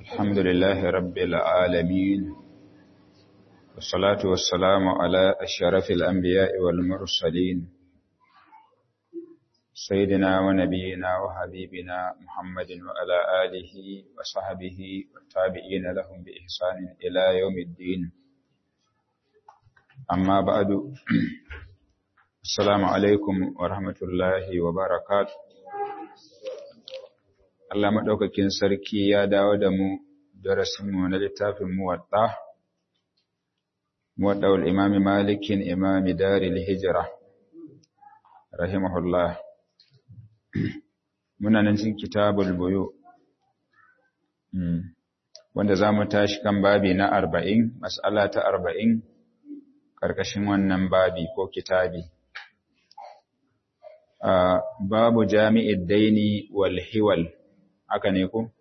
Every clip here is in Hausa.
الحمد لله رب العالمين والصلاة والسلام على أشرف الأنبياء والمرسلين سيدنا ونبينا وحبيبنا محمد وعلى آله وصحبه والتابعين لهم بإحسان إلى يوم الدين أما بعد السلام عليكم ورحمة الله وبركاته Allah maɗaukakin sarki ya dawo da mu darasinmu na littafin muwaɗa, muwaɗawar imami malikin imami daril hijira, rahimahullah. Muna nan cin kitabul buyu, wanda za mu tashi kan babi na arba'in, mas'ala ta arba'in, ƙarƙashin wannan babi ko kitabi. Babu jami'id daini wal hiwal. haka ne ko?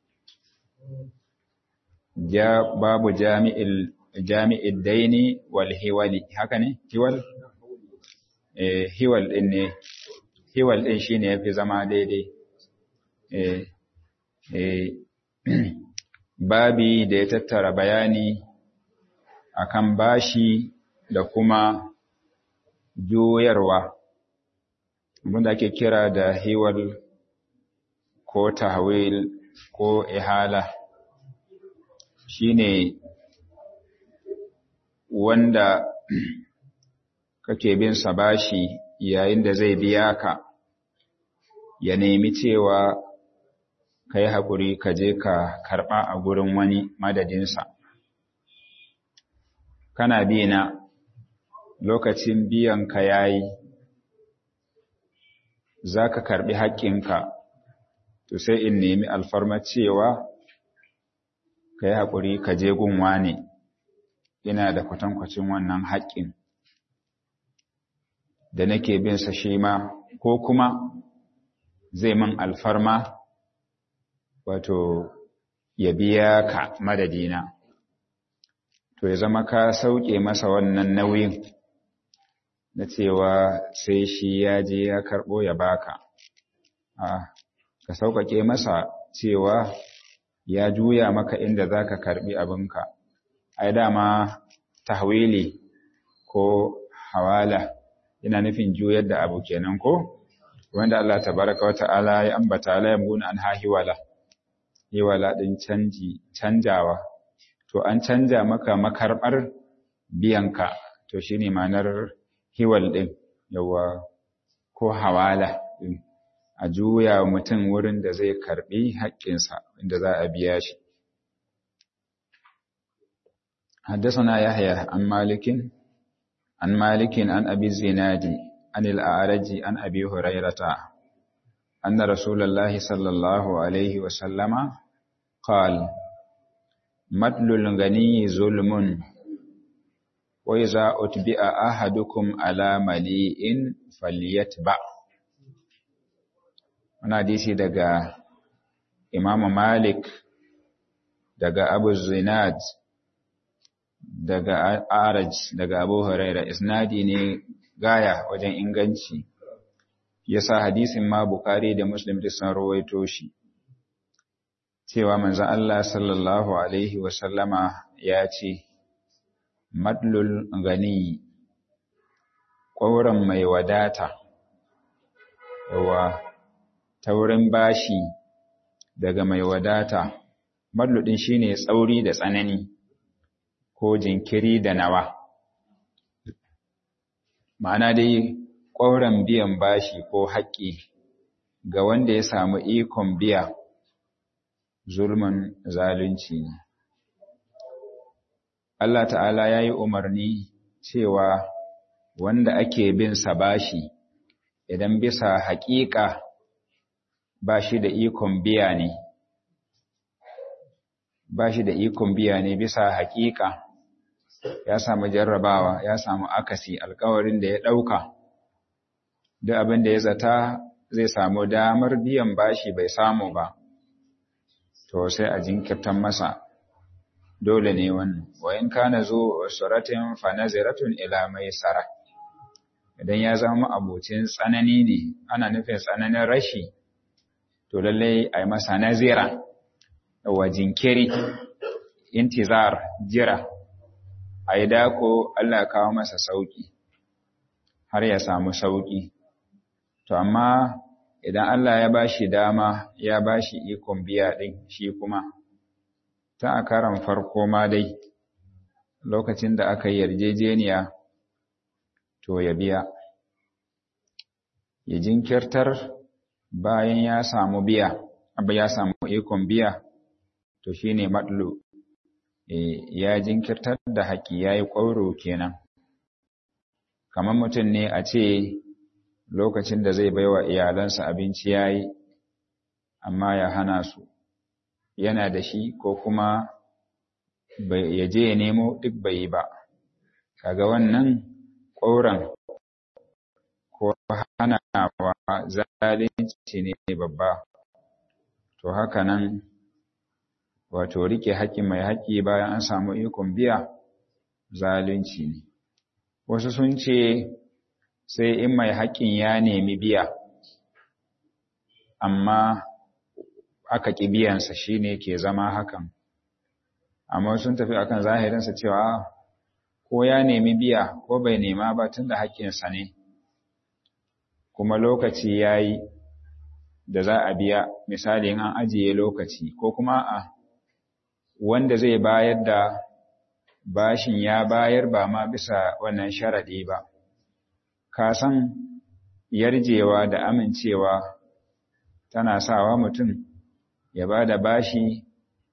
Ja, babu jami'il jami'id daini wal hiwali haka ne? Hiwal? Eh, hiwal din ne. Hiwal din shine yafi zama daidai. Eh, eh, babi da ya tattara bayani akan bashi da kuma juyarwa. Abinda ake kira da hiwal ko tahwil ko ihala shine wanda kake bin sa bashi yayin da zai biya ka ya nemi cewa kai hakuri ka je ka karba a gurin wani madadinsa kana bina lokacin biyan ka yayi zaka karbi haƙƙinka to sai in nemi alfarma cewa ka yi haƙuri ka je gunwa ne ina da kwatankwacin wannan haƙƙin da nake bin sa shi ma ko kuma zai min alfarma wato ya biya ka madadina to ya zama ka sauke masa wannan nauyin na cewa sai shi ya je ya karɓo ya baka a ka sauƙaƙe masa cewa ya juya maka inda za ka karɓi abinka, ai dama tahwili ko hawala yana nufin juyar da abu kenan ko? Wanda Allah tabaraka wa ta'ala ya ambata la yamuna an hahiwala, hiwala ɗin canji, canjawa, to an canja maka makarɓar biyanka, to shi ne manar hiwal ɗin, yawa ko hawala ɗin. a juya mutum wurin da zai karbi haƙƙinsa inda za a biya shi. Haddasana Yahya an Malikin, an Malikin an Abi Zinadi, an al'araji an Abi Hurairata, anna Rasulallah sallallahu Alaihi wasallama, qal Matlul gani zulmun, wai za utbi'a ahadukum ala mali'in falyatba' wani hadisi daga Imam Malik daga Abu Zinad daga Araj daga Abu Huraira isnadi ne gaya wajen inganci yasa hadisin ma Bukhari da Muslim duk sun rawaito shi cewa manzon Allah sallallahu alaihi wa sallama ya ce madlul gani ƙwauren mai wadata yawa ta wurin bashi daga mai wadata, madludin shi ne tsauri da tsanani ko jinkiri da nawa. Ma'ana dai ƙwauren biyan bashi ko haƙƙi ga wanda ya samu ikon biya zulmin zalunci ne. Allah ta'ala ya yi umarni cewa wanda ake bin sa bashi idan bisa haƙiƙa ba shi da ikon biya ne, ba shi da ikon biya ne bisa haƙiƙa, ya samu jarrabawa, ya samu akasi alkawarin da ya ɗauka, duk abin da ya zata zai samu damar biyan bashi bai samu ba, to sai a jinkirtan masa, dole ne wannan, wayan kana zo suratin fanaziratun ila mai sara. Idan ya zama abocin tsanani ne, ana nufin tsananin rashi. to lallai a yi masa nazira wa jinkiri intizar jira a yi dako Allah kawo masa sauki har ya samu sauki to amma idan Allah ya bashi dama ya bashi ikon biya din shi kuma ta a karan farko ma dai lokacin da aka yarjejeniya to ya biya ya jinkirtar bayan ya samu biya abu ya samu ikon biya to shine matlu e, ya jinkirtar da haƙi ya yi ƙwauro kenan kamar mutum ne a ce lokacin da zai baiwa iyalansa abinci ya yi amma ya hana su yana da shi ko kuma ya je ya nemo duk bai yi ba kaga wannan ƙauran ko hanawa zalunci ne babba to haka nan wato rike haƙƙi mai haƙƙi bayan an samu ikon biya zalunci ne wasu sun ce sai in mai haƙƙin ya nemi biya amma aka ƙi biyansa shine ke zama hakan amma sun tafi akan zahirinsa cewa ko ya nemi biya ko bai nema ba tun da haƙƙinsa ne kuma lokaci ya yi da za a biya misali an ajiye lokaci ko kuma a wanda zai bayar da bashin ya bayar ba ma bisa wannan sharaɗi ba ka san yarjewa da amincewa tana sawa mutum ya ba da bashi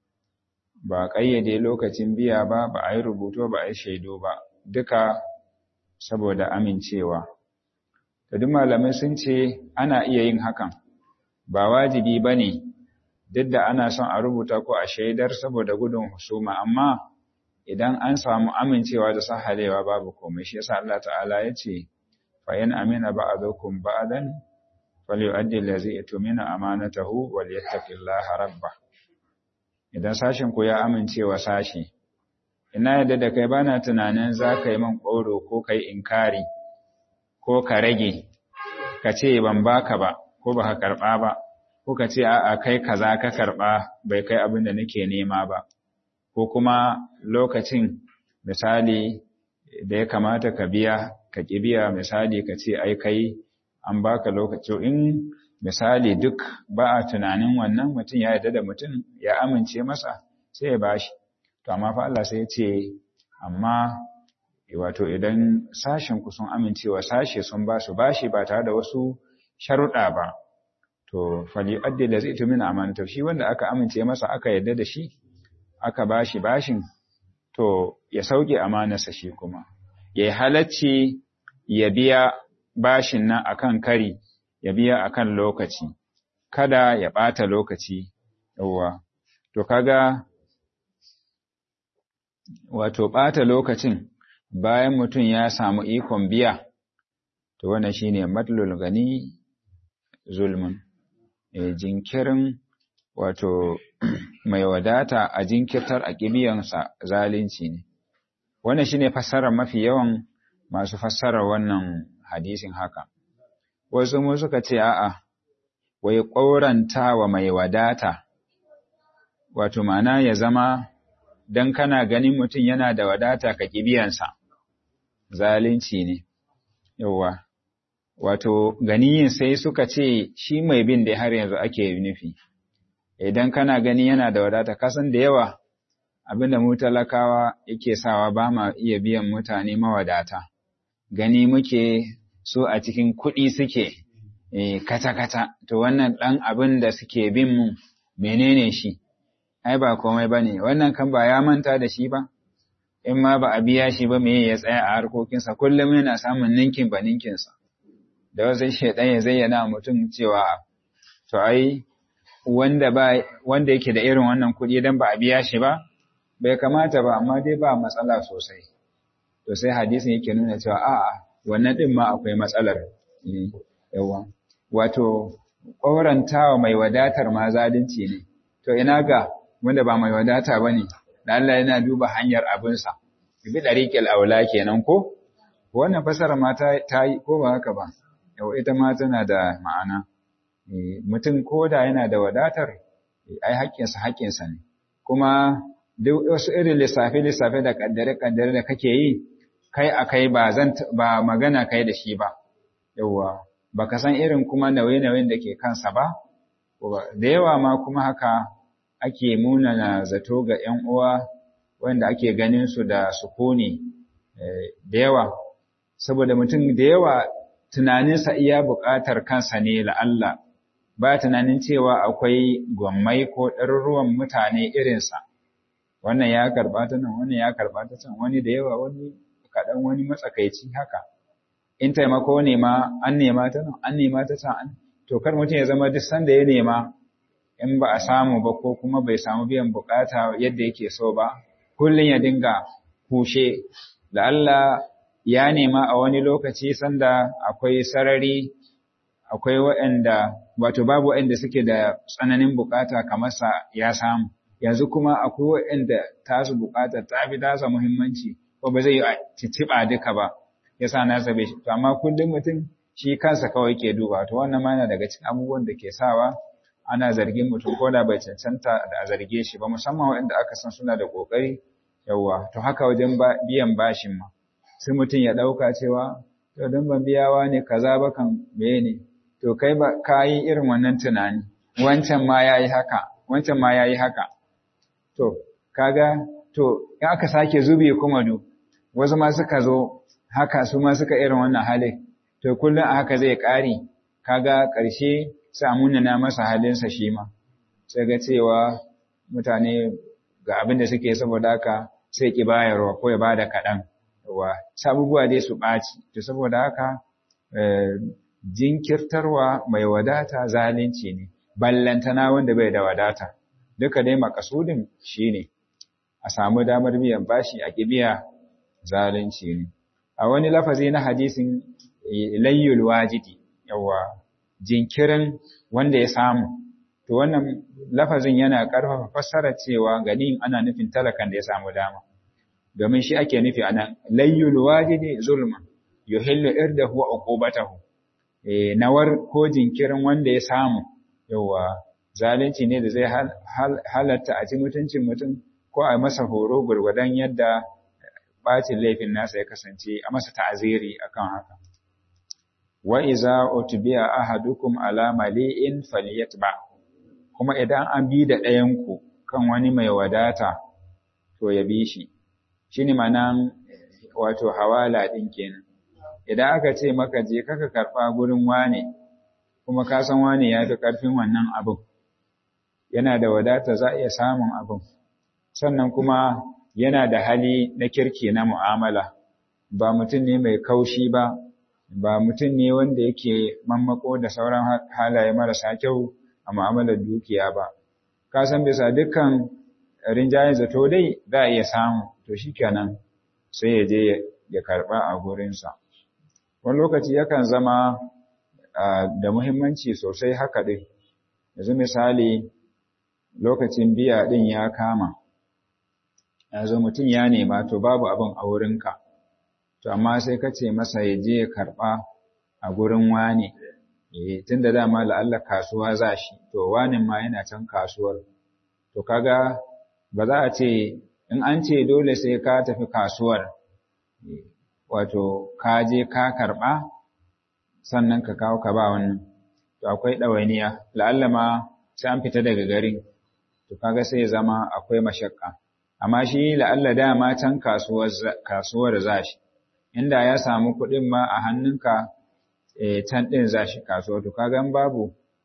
ba ƙayyade lokacin biya ba ba a yi rubutu ba a yi shaidu ba duka saboda amincewa da duk malamai sun ce ana iya yin hakan ba wajibi ba ne duk da ana son a rubuta ko a shaidar saboda gudun husuma amma idan an samu amincewa da sahalewa babu komai shi yasa Allah ta'ala ya ce fa in amina ba'dukum ba'dan falyu'addi allazi yatumina amanatahu wal yattaqillaha rabbah idan sashin ku ya amincewa sashi ina yadda da kai bana tunanin za ka yi man ƙoro ko kai inkari ko ka rage ka ce ban baka ba ko ba ka karɓa ba ko ka ce a'a kai kaza ka karɓa bai kai abin da nake nema ba ko kuma lokacin misali da ya kamata ka biya ka ƙi biya misali ka ce ai kai an baka lokaci in misali duk ba a tunanin wannan mutum ya yarda da mutum ya amince masa sai ya bashi to amma fa Allah sai ya ce amma wato idan sashen ku sun amincewa sashe sun ba su bashi ba tare da wasu sharuɗa ba to fali addi da zai tumina amanata shi wanda aka amince masa aka yarda da shi aka bashi bashin to ya sauke amanarsa shi kuma ya halacci ya biya bashin nan akan kari ya biya akan lokaci kada ya ɓata lokaci yawwa to kaga wato ɓata lokacin bayan mutum ya samu ikon biya to wannan shine matlul gani zulmun e, jinkirin wato mai wadata a jinkirtar a kibiyansa zalunci ne wannan shine fassarar mafi yawan masu fassarar wannan hadisin haka wasu mu suka ce a'a wai ƙauranta wa mai wadata wato ma'ana ya zama dan kana ganin mutum yana da wadata ka kibiyansa zalunci ne yawa wato ganiyin sai suka ce shi mai bin da har yanzu ake nufi idan kana gani yana da wadata kasan da yawa abinda mu talakawa yake sawa ba ma iya biyan mutane mawadata gani muke so a cikin kuɗi suke kata-kata to wannan ɗan abin da suke bin mu menene shi ai ba komai ba ne wannan kan ba ya manta da shi ba in ma ba a biya shi ba me ya tsaya a harkokinsa kullum yana samun ninkin ba ninkinsa da wasu shaidan ya zayyana mutum cewa to ai wanda ba wanda yake da irin wannan kuɗi dan ba a biya shi ba bai kamata ba amma dai ba matsala sosai to sai hadisin yake nuna cewa a'a wannan din ma akwai matsalar yawa wato ƙorantawa mai wadatar ma zalunci ne to ina ga wanda ba mai wadata bane da Allah yana duba hanyar abinsa bi dariqil aula kenan ko wannan fasara ma ta yi ko ba haka ba yau ita ma tana da ma'ana mutum ko da yana da wadatar ai haƙƙinsa haƙƙinsa ne kuma duk wasu irin lissafe-lissafe da ƙaddare-ƙaddare da kake yi kai a kai ba zan ba magana kai da shi ba yawwa ba ka san irin kuma nauye-nauyen da ke kansa ba da yawa ma kuma haka ake munana zato ga ‘yan uwa wanda ake ganin su da sukuni da yawa saboda mutum da yawa tunaninsa iya buƙatar kansa ne la'alla ba tunanin cewa akwai gwammai ko ɗaruruwan mutane irinsa wannan ya karɓa ta nan wannan ya karɓa ta can wani da yawa wani kaɗan wani matsakaici haka in taimako ne ma an nema ta nan an nema ta can to kar mutum ya zama duk sanda ya nema in ba a samu ba ko kuma bai samu biyan bukata yadda yake so ba kullum ya dinga kushe da Allah ya nema a wani lokaci sanda akwai sarari akwai waɗanda wato babu waɗanda suke da tsananin bukata kamar sa ya samu yanzu kuma akwai waɗanda tasu bukata ta fi tasa muhimmanci ko ba zai yi ciciba duka ba yasa na sabe shi to amma kullum mutum shi kansa kawai ke duba to wannan ma yana daga cikin abubuwan da ke sawa ana zargin mutum ko da bai cancanta da a zarge shi ba musamman waɗanda aka san suna da ƙoƙari yawwa to haka wajen biyan bashin ma sai mutum ya ɗauka cewa to don ban biyawa ne kaza ba kan meye ne to kai ba ka yi irin wannan tunani wancan ma ya yi haka wancan ma ya yi haka to kaga to in aka sake zube kuma du wasu ma suka zo haka su ma suka irin wannan halin to kullum a haka zai ƙari kaga ƙarshe sai na masa halinsa shi ma sai ga cewa mutane ga abin da suke saboda haka sai ki bayarwa ko ya bada kaɗan wa sabubuwa dai su ɓaci to saboda haka jinkirtarwa mai wadata zalunci ne ballantana wanda bai da wadata duka dai makasudin shine a samu damar biyan bashi a kibiya zalunci ne a wani lafazi na hadisin layyul wajidi yawa jinkirin wanda ya samu to wannan lafazin yana ƙarfafa fassara cewa ganin ana nufin talakan da ya samu dama domin shi ake nufi anan layyul wajidi zulma yuhillu irdahu wa uqubatahu eh nawar ko jinkirin wanda ya samu yawa zalunci ne da zai halatta a ci mutuncin mutum ko a masa horo gurgudan yadda bacin laifin nasa ya kasance a masa ta'aziri akan haka wa iza utbiya ahadukum ala mali'in falyatba kuma idan an bi da ɗayan ku kan wani mai wadata to ya bi shi shine manan wato hawala din kenan idan aka ce maka je kaka karba gurin wane kuma ka san wane ya fi karfin wannan abin yana da wadata za iya samun abin sannan kuma yana da hali na kirki na mu'amala ba mutum ne mai kaushi ba ba mutum ne wanda yake mammako da sauran halaye marasa kyau a mu'amalar dukiya ba ka san bisa dukkan rinjayen zato dai za a iya samu to shikenan sai ya je ya karba a gurinsa wani lokaci yakan zama da muhimmanci sosai haka ɗin yanzu misali lokacin biya ɗin ya kama yanzu mutum ya nema to babu abin a wurinka to amma sai ka ce masa ya je ya karɓa a gurin wane tun da dama la'alla kasuwa za shi to wanin ma yana can kasuwar to kaga ba za a ce in an ce dole sai ka tafi kasuwar wato ka je ka karɓa sannan ka kawo ka ba wannan to akwai ɗawainiya la'alla ma sai an fita daga garin to kaga sai ya zama akwai mashakka amma shi la'alla dama can kasuwar zashi inda ya samu kuɗin ma a hannunka can ɗin zashi kasuwa to kaga babu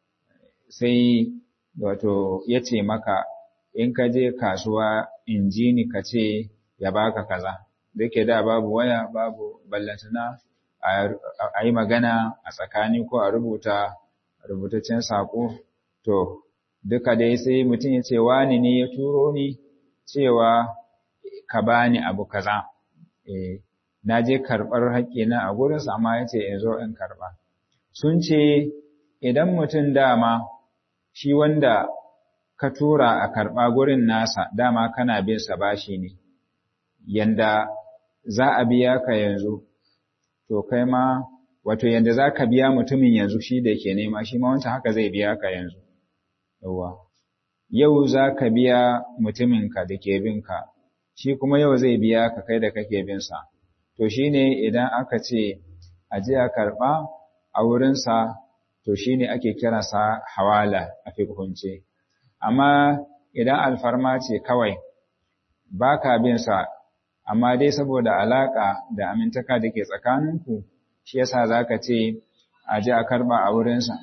sai wato ya ce maka in ka je kasuwa in ji ni ka ce ya baka kaza da ke da babu waya babu ballantana a yi magana a tsakani ko a rubuta rubutaccen saƙo to duka dai sai mutum ya ce wani ne ya turo ni cewa ka bani abu kaza eh na je karɓar haƙƙina a gurinsa amma ya ce in zo in karɓa sun ce idan mutum dama shi wanda ka tura a karɓa gurin nasa dama kana bin sa bashi ne yanda za a biya ka yanzu to kai ma wato yanda za ka biya mutumin yanzu shi da ke nema shi ma wancan haka zai biya ka yanzu yawa yau za ka biya mutuminka da ke binka shi kuma yau zai biya ka kai da kake binsa to shi ne idan aka ce a je a karɓa a wurinsa to shi ne ake kiransa hawala a fikunce amma idan alfarma ce kawai ba ka binsa amma dai saboda alaƙa da amintaka da ke tsakaninku shi yasa za ka ce a je a karɓa a wurinsa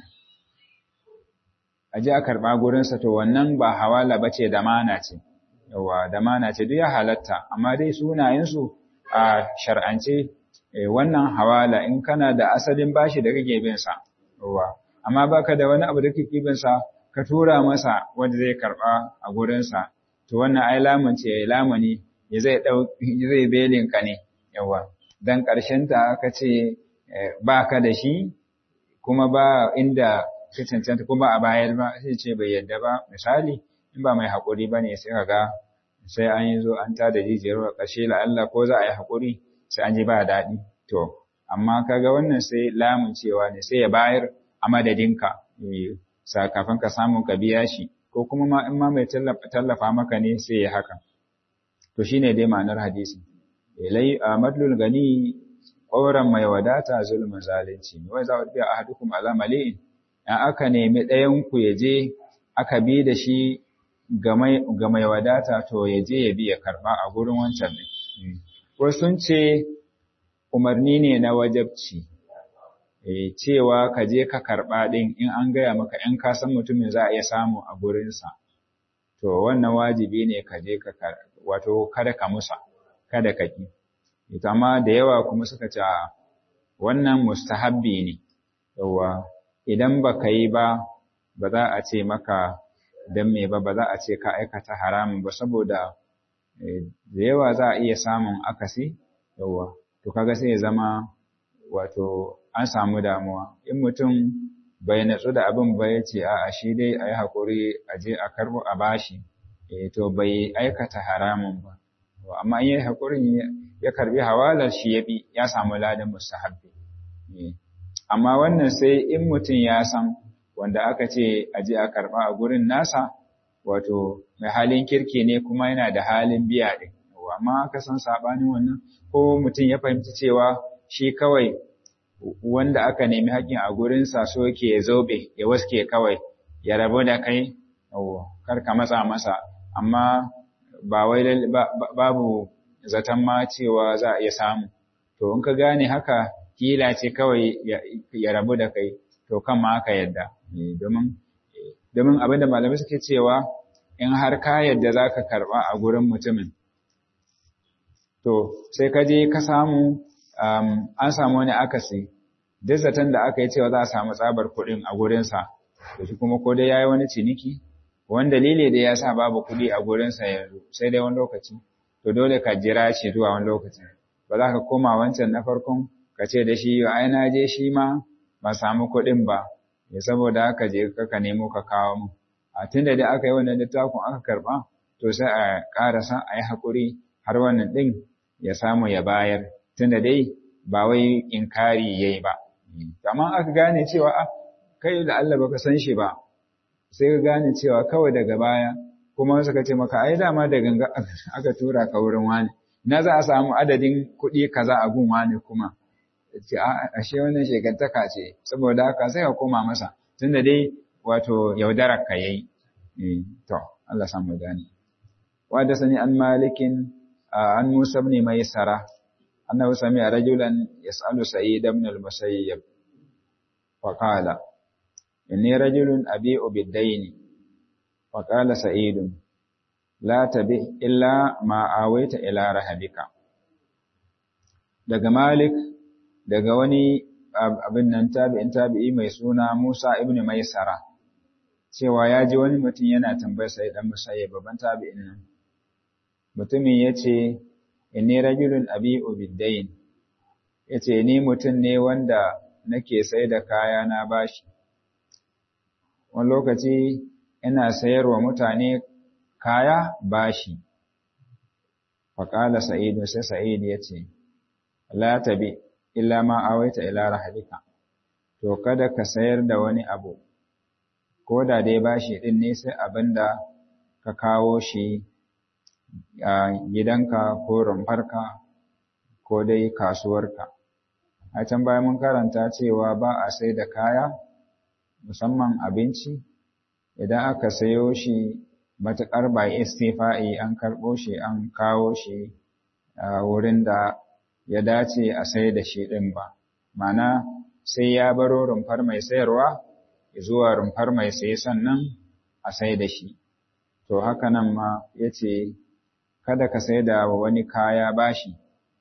a je a karɓa gurinsa to wannan ba hawala ba ce damana ce yawa damana ce duk ya halatta amma dai sunayensu a shar'ance wannan hawala in kana da asalin bashi da kake bin sa yawa amma baka da wani abu da kake bin sa ka tura masa wanda zai karɓa a gurinsa to wannan ai lamun ce lamuni ya zai dau zai belin ka ne yawa dan ƙarshen ta aka ce ba ka da shi kuma ba inda ka cancanta kuma a bayar ba sai ce bai yadda ba misali in ba mai haƙuri ba ne sai ga sai an yi zo an tada jijiyar wa ƙarshe la'alla ko za a yi haƙuri sai an ji ba daɗi to amma kaga wannan sai lamun cewa ne sai ya bayar a madadinka sakafin ka samu ka biya shi ko kuma ma in ma mai tallafa maka ne sai ya haka to shine dai ma'anar hadisi ilai madlul gani ƙauran mai wadata zulmin zalunci ne wai za a biya ahadukum ala mali'in in aka nemi ɗayan ku ya je aka bi da shi ga mai wadata to ya je ya bi ya karɓa a gurin wancan ne wasu sun ce umarni ne na wajabci cewa ka je ka karɓa ɗin in an gaya maka in ka san mutumin za a iya samu a gurinsa to wannan wajibi ne ka je ka wato kada ka musa kada ka ki ita amma da yawa kuma suka ce wannan mustahabbi ne yawa idan ba ka yi ba ba za a ce maka don me ba ba za a ce ka aikata haramun ba saboda da yawa za a iya samun akasi yawa to kaga sai ya zama wato an samu damuwa in mutum bai natsu da abin ba ya ce a'a shi dai a yi haƙuri a je a karɓo a bashi to bai aikata haramun ba amma in yi haƙurin ya karɓi hawalar shi ya bi ya samu ladan mustahabbi amma wannan sai in mutum ya san wanda aka ce a je a karɓa a gurin nasa wato mai halin kirki ne kuma yana da halin biya ɗin amma aka san saɓanin wannan ko mutum ya fahimci cewa shi kawai wanda aka nemi haƙƙin a gurinsa so yake ya zobe ya waske kawai ya rabu da kai kar ka matsa masa amma ba wai babu zaton ma cewa za a iya samu to in ka gane haka kila ce kawai ya rabu da kai to kan ma aka yadda domin domin abinda malamai suke cewa in har ka yadda za ka karɓa a gurin mutumin to sai ka je ka samu an samu wani akasi duk zaton da aka yi cewa za a samu tsabar kuɗin a gurinsa to shi kuma ko dai ya yi wani ciniki wani dalili da ya sa babu kuɗi a gurinsa yanzu sai dai wani lokaci to dole ka jira shi zuwa wani lokaci ba za ka koma wancan na farkon ka ce da shi ai na je shi ma ba samu kuɗin ba ya saboda haka je ka nemo ka kawo mu a tun da dai aka yi wannan littafin aka karɓa to sai a ƙarasa a yi haƙuri har wannan ɗin ya samu ya bayar tun da dai ba wai inkari ya yi ba amma aka gane cewa a kai da Allah baka san shi ba sai ka gane cewa kawai daga baya kuma suka ce maka ai dama da ganga aka tura ka wurin wani na za a samu adadin kuɗi kaza a gun wani kuma ce ashe wannan shekantaka ce saboda haka sai ka koma masa tunda dai wato yaudarar ka yayi to Allah san mu gane wa da sani an malikin an Musa ibn Maisara annahu sami'a rajulan yas'alu Sa'id ibn al-Musayyib fa qala inni rajulun abi'u bid-dayn fa qala Sa'id la tabi illa ma awaita ila rahabika daga Malik daga wani abin nan tabi'in tabi'i mai suna Musa ibn Maisara cewa ya ji wani mutum yana tambayar sai dan Musayyib babban tabi'in nan mutumin yace inni rajulun abi'u bid-dayn yace ni mutum ne wanda nake sai da kaya na bashi wani lokaci ina sayarwa mutane kaya bashi faqala sa'id sai sa'id yace la tabi illa ma awaita ila rahalika to kada ka sayar da wani abu ko da dai bashi din ne sai abinda ka kawo shi a gidanka ko rumfarka ko dai kasuwarka a can baya mun karanta cewa ba a sai da kaya musamman abinci idan aka sayo shi matuƙar ba istifa'i an karɓo shi an kawo shi a wurin da ya dace a sai da shi ɗin ba mana sai ya baro rumfar mai sayarwa zuwa rumfar mai saye sannan a sai da shi to haka nan ma ya ce kada ka sai da wani kaya bashi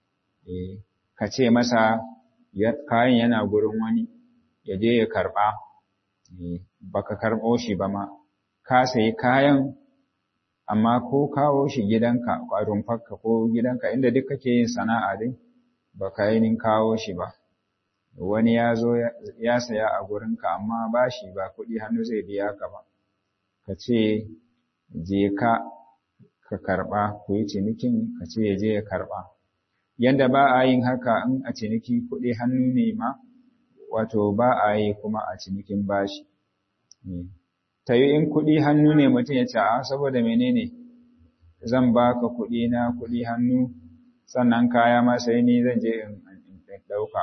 ka ce masa kayan yana gurin wani ya je ya karɓa baka karɓo shi ba ma ka sayi kayan amma ko kawo shi gidanka a rumfarka ko gidanka inda duk kake yin sana'a dai baka yi kawo shi ba wani ya zo ya saya a gurinka amma ba shi ba kuɗi hannu zai biya ka ba ka ce je ka ka karɓa ku yi cinikin ka ce ya je ya karɓa yanda ba a yin haka in a ciniki kuɗi hannu ne ma wato ba a yi kuma a cinikin bashi ta yi in kuɗi hannu ne mutum ya ce a saboda menene zan baka kuɗi na kuɗi hannu sannan kaya ma sai ni zan je in ɗauka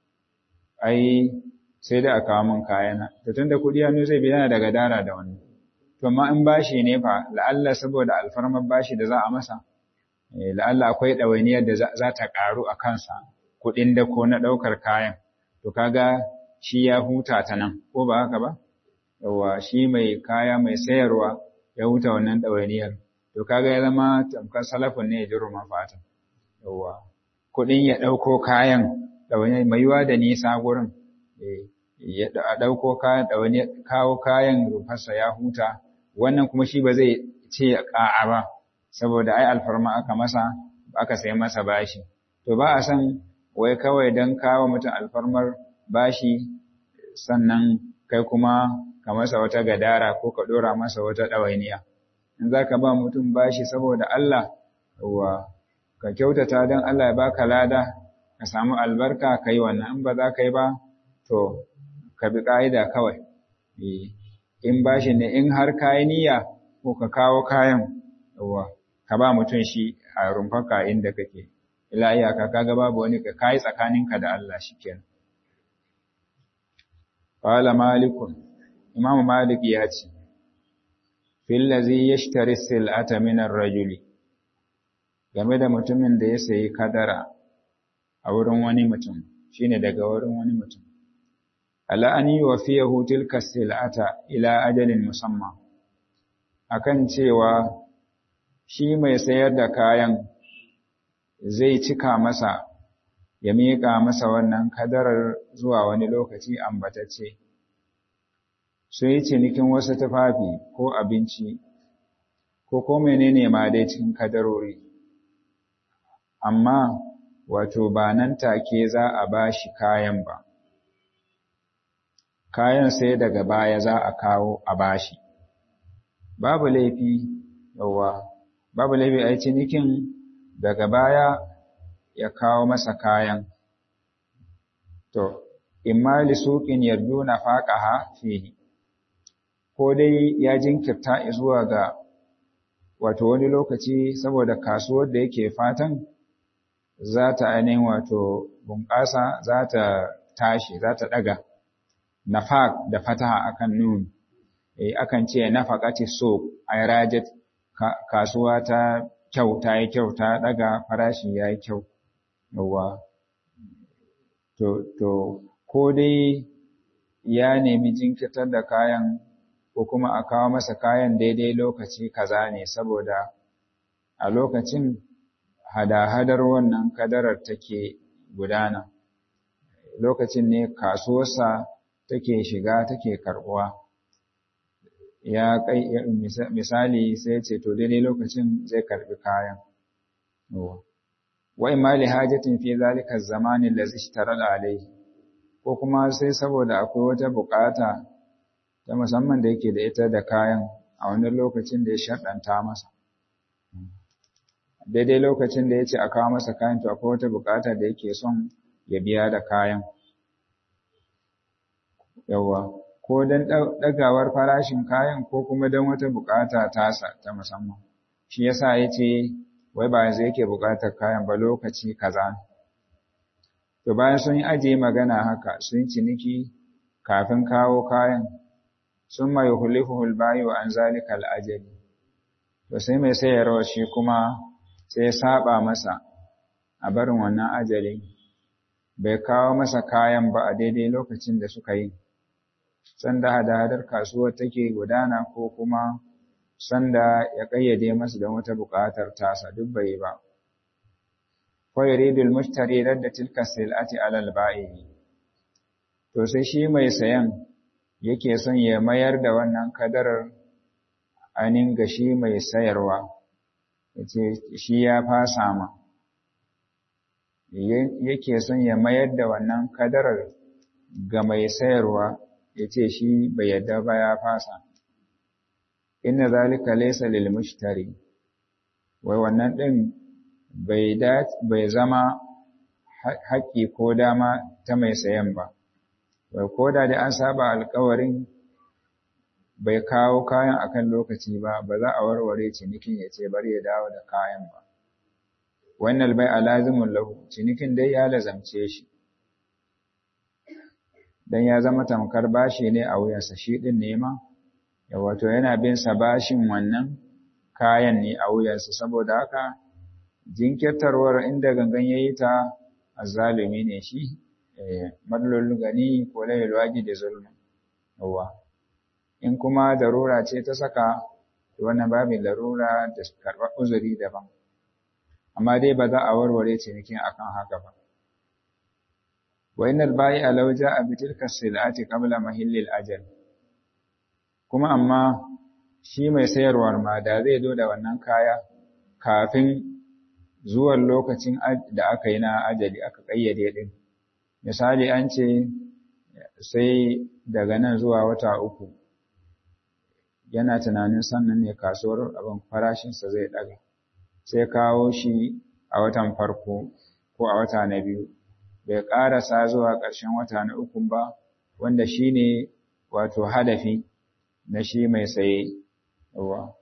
ai sai da a kawo min kayana to tunda kuɗi hannu zai bi yana daga dara da wani to amma in bashi ne fa la'alla saboda alfarmar bashi da za a masa la'alla akwai ɗawainiyar da za ta ƙaru a kansa kuɗin da ko na ɗaukar kayan to kaga shi ya huta ta nan ko ba haka ba yawa shi mai kaya mai sayarwa ya huta wannan ɗawainiyar to kaga ya zama tamkar salafin ne ya ji ruma fata yawa kuɗin ya ɗauko kayan ɗawainiyar mai yiwa da nisa gurin ya ɗauko kayan ɗawainiyar kawo kayan rufarsa ya huta wannan kuma shi ba zai ce ya ƙa'a ba saboda ai alfarma aka masa aka sai masa bashi to ba a san wai kawai don kawo mutum alfarmar bashi sannan kai kuma ka masa wata gadara ko ka ɗora masa wata ɗawainiya in za ka ba mutum bashi saboda Allah wa ka kyautata don Allah ya baka lada ka samu albarka ka yi wannan in ba za ka yi ba to ka bi ƙa'ida kawai in bashi ne in har ka yi niyya ko ka kawo kayan wa ka ba mutum shi a rumfarka inda kake ila iyaka kaga babu wani ka kai tsakaninka da Allah shikenan qala malikun imamu malik ya ce fil ladhi yashtari sil'ata min ar-rajuli game da mutumin da ya sayi kadara a wurin wani mutum shine daga wurin wani mutum ala an yuwafiyahu tilka sil'ata ila ajalin musamman akan cewa shi mai sayar da kayan zai cika masa ya miƙa masa wannan kadarar zuwa wani lokaci ambatacce sun yi cinikin wasu tufafi ko abinci ko ko menene ma dai cikin kadarori amma wato ba nan take za a ba shi kayan ba kayan sai daga baya za a kawo a bashi babu laifi yawa babu laifi a cinikin daga baya ya kawo masa kayan to imma li suqin yarduna faqaha fihi ko dai ya jinkirta zuwa ga wato wani lokaci saboda kasuwar da yake fatan za ta ainihin wato bunƙasa za ta tashi za ta ɗaga nafaq da fataha akan nun eh akan ce nafaqati suq ay rajat kasuwa ta kyau ta yi kyau ta daga farashi ya yi kyau yawa to to ko dai ya nemi jinkirtar da kayan ko kuma a kawo masa kayan daidai lokaci kaza ne saboda a lokacin hada-hadar wannan kadarar take gudana lokacin ne kasuwarsa take shiga take karbuwa ya kai misali sai ce to daidai lokacin zai karbi kayan wa imma li hajatin fi zalika zamani allazi ishtarada alayhi ko kuma sai saboda akwai wata bukata ta musamman da yake da ita da kayan a wani lokacin da ya shaddanta masa daidai lokacin da ya ce a kawo masa kayan to akwai wata bukata da yake son ya biya da kayan yawa ko don ɗagawar farashin kayan ko kuma don wata bukata tasa ta musamman shi yasa ya ce wai ba yanzu yake bukatar kayan ba lokaci kaza to bayan sun yi ajiye magana haka sun ciniki kafin kawo kayan sun mai hulifuhul bayo an zalika al'ajali to sai mai sayarwa shi kuma sai saba masa a barin wannan ajali bai kawo masa kayan ba a daidai lokacin da suka yi sanda hada-hadar kasuwar take gudana ko kuma sanda ya kayyade masa don wata buƙatar tasa duk bai ba fa yuridul mushtari radda tilka silati alal ba'i to sai shi mai sayan yake son ya mayar da wannan kadarar anin ga shi mai sayarwa yace shi ya fasa ma yake son ya mayar da wannan kadarar ga mai sayarwa yace shi bai yadda ba ya fasa inna zalika laysa lil mushtari wai wannan din bai bai zama haƙƙi ko dama ta mai sayan ba wai ko da an saba alƙawarin bai kawo kayan akan lokaci ba ba za a warware cinikin ya ce bari ya dawo da kayan ba wannan bai alazimun lahu cinikin dai ya lazamce shi dan ya zama tamkar bashi ne a wuyansa shi din nema ya wato yana bin sa bashin wannan kayan ne a wuyansa saboda haka jinkirtarwar inda gangan yayi ta azzalumi ne shi madlul gani ko layil waji da zulmi yawa in kuma darura ce ta saka wannan babin larura da karɓar uzuri daban amma dai ba za a warware cinikin akan haka ba wa innal bai'a law ja'a bi tilka silati qabla mahillil ajal kuma amma shi mai sayarwar ma da zai zo da wannan kaya kafin zuwan lokacin da aka yi na ajali aka kayyade din misali an ce sai daga nan zuwa wata uku yana tunanin sannan ne kasuwar abin farashinsa zai ɗaga sai kawo shi a watan farko ko a wata na biyu bai ƙarasa zuwa ƙarshen wata na uku ba wanda shi ne wato hadafi na shi mai saye yawa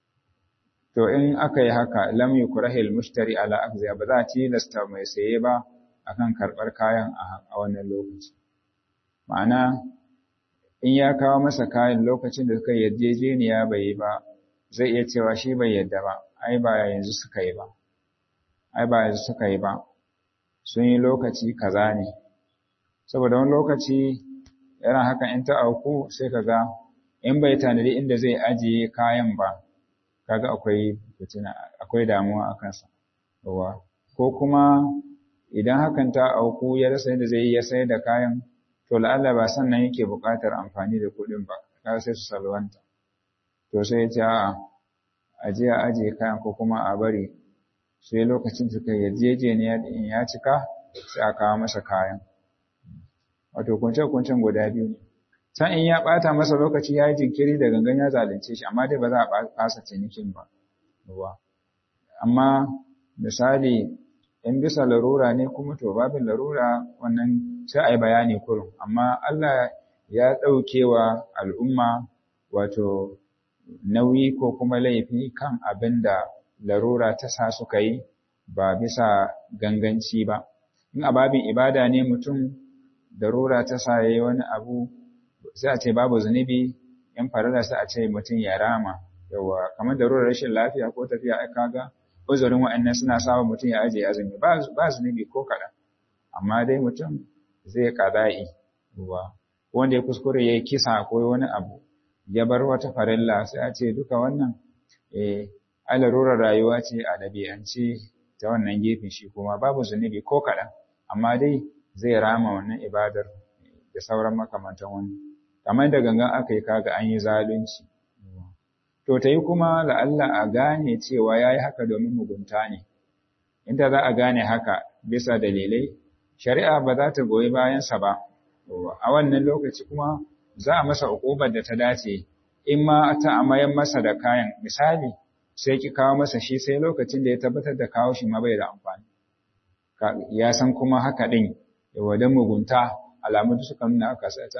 to in aka yi haka lam yukrahil mushtari ala akziya ba za a tilasta mai saye ba akan karɓar kayan a wannan lokaci ma'ana in ya kawo masa kayan lokacin da suka yarjejeniya bai yi ba zai iya cewa shi bai yadda ba ai ba yanzu suka yi ba ai ba yanzu suka yi ba sun yi lokaci kaza ne saboda wani lokaci yana haka in ta auku sai ka ga in bai tanadi inda zai ajiye kayan ba kaga akwai fitina akwai damuwa a kansa ko kuma idan hakan ta auku ya rasa yadda zai yi ya sayar da kayan to la'alla ba sannan yake buƙatar amfani da kuɗin ba kaga sai su salwanta to sai ya ce a'a a je a ajiye kayan ko kuma a bari sai lokacin suka yarjejeniya in ya cika sai a kawo masa kayan wato kunce-kuncen guda biyu ne san in ya ɓata masa lokaci ya yi jinkiri da gangan ya zalunce shi amma dai ba za a fasa cinikin ba amma misali in bisa larura ne kuma to babin larura wannan sai a yi bayani kurum amma Allah ya ɗaukewa al'umma wato nauyi ko kuma laifi kan abin da larura ta sa suka yi ba bisa ganganci ba in a babin ibada ne mutum larura ta sa ya yi wani abu sai a ce babu zunubi in farilla sai a ce mutum ya rama yawa kamar darurar rashin lafiya ko tafiya ai kaga uzurin wa'annan suna sawa mutum ya ajiye azumi ba ba zunubi ko kaɗan amma dai mutum zai qada'i yawa wanda ya kuskure yayi kisa ko wani abu ya bar wata farilla sai a ce duka wannan eh alarurar rayuwa ce a ɗabi'ance ta wannan gefen shi kuma babu zunubi ko kaɗan amma dai zai rama wannan ibadar da sauran makamantan wani kamar da gangan aka yi kaga an yi zalunci to ta yi kuma la'alla a gane cewa ya yi haka domin mugunta ne inda za a gane haka bisa dalilai shari'a ba za ta goyi bayansa ba a wannan lokaci kuma za a masa ukubar da ta dace in ma ta amayan masa da kayan misali sai ki kawo masa shi sai lokacin da ya tabbatar da kawo shi ma bai da amfani ya san kuma haka din yawa da mugunta alamu da suka nuna aka sata to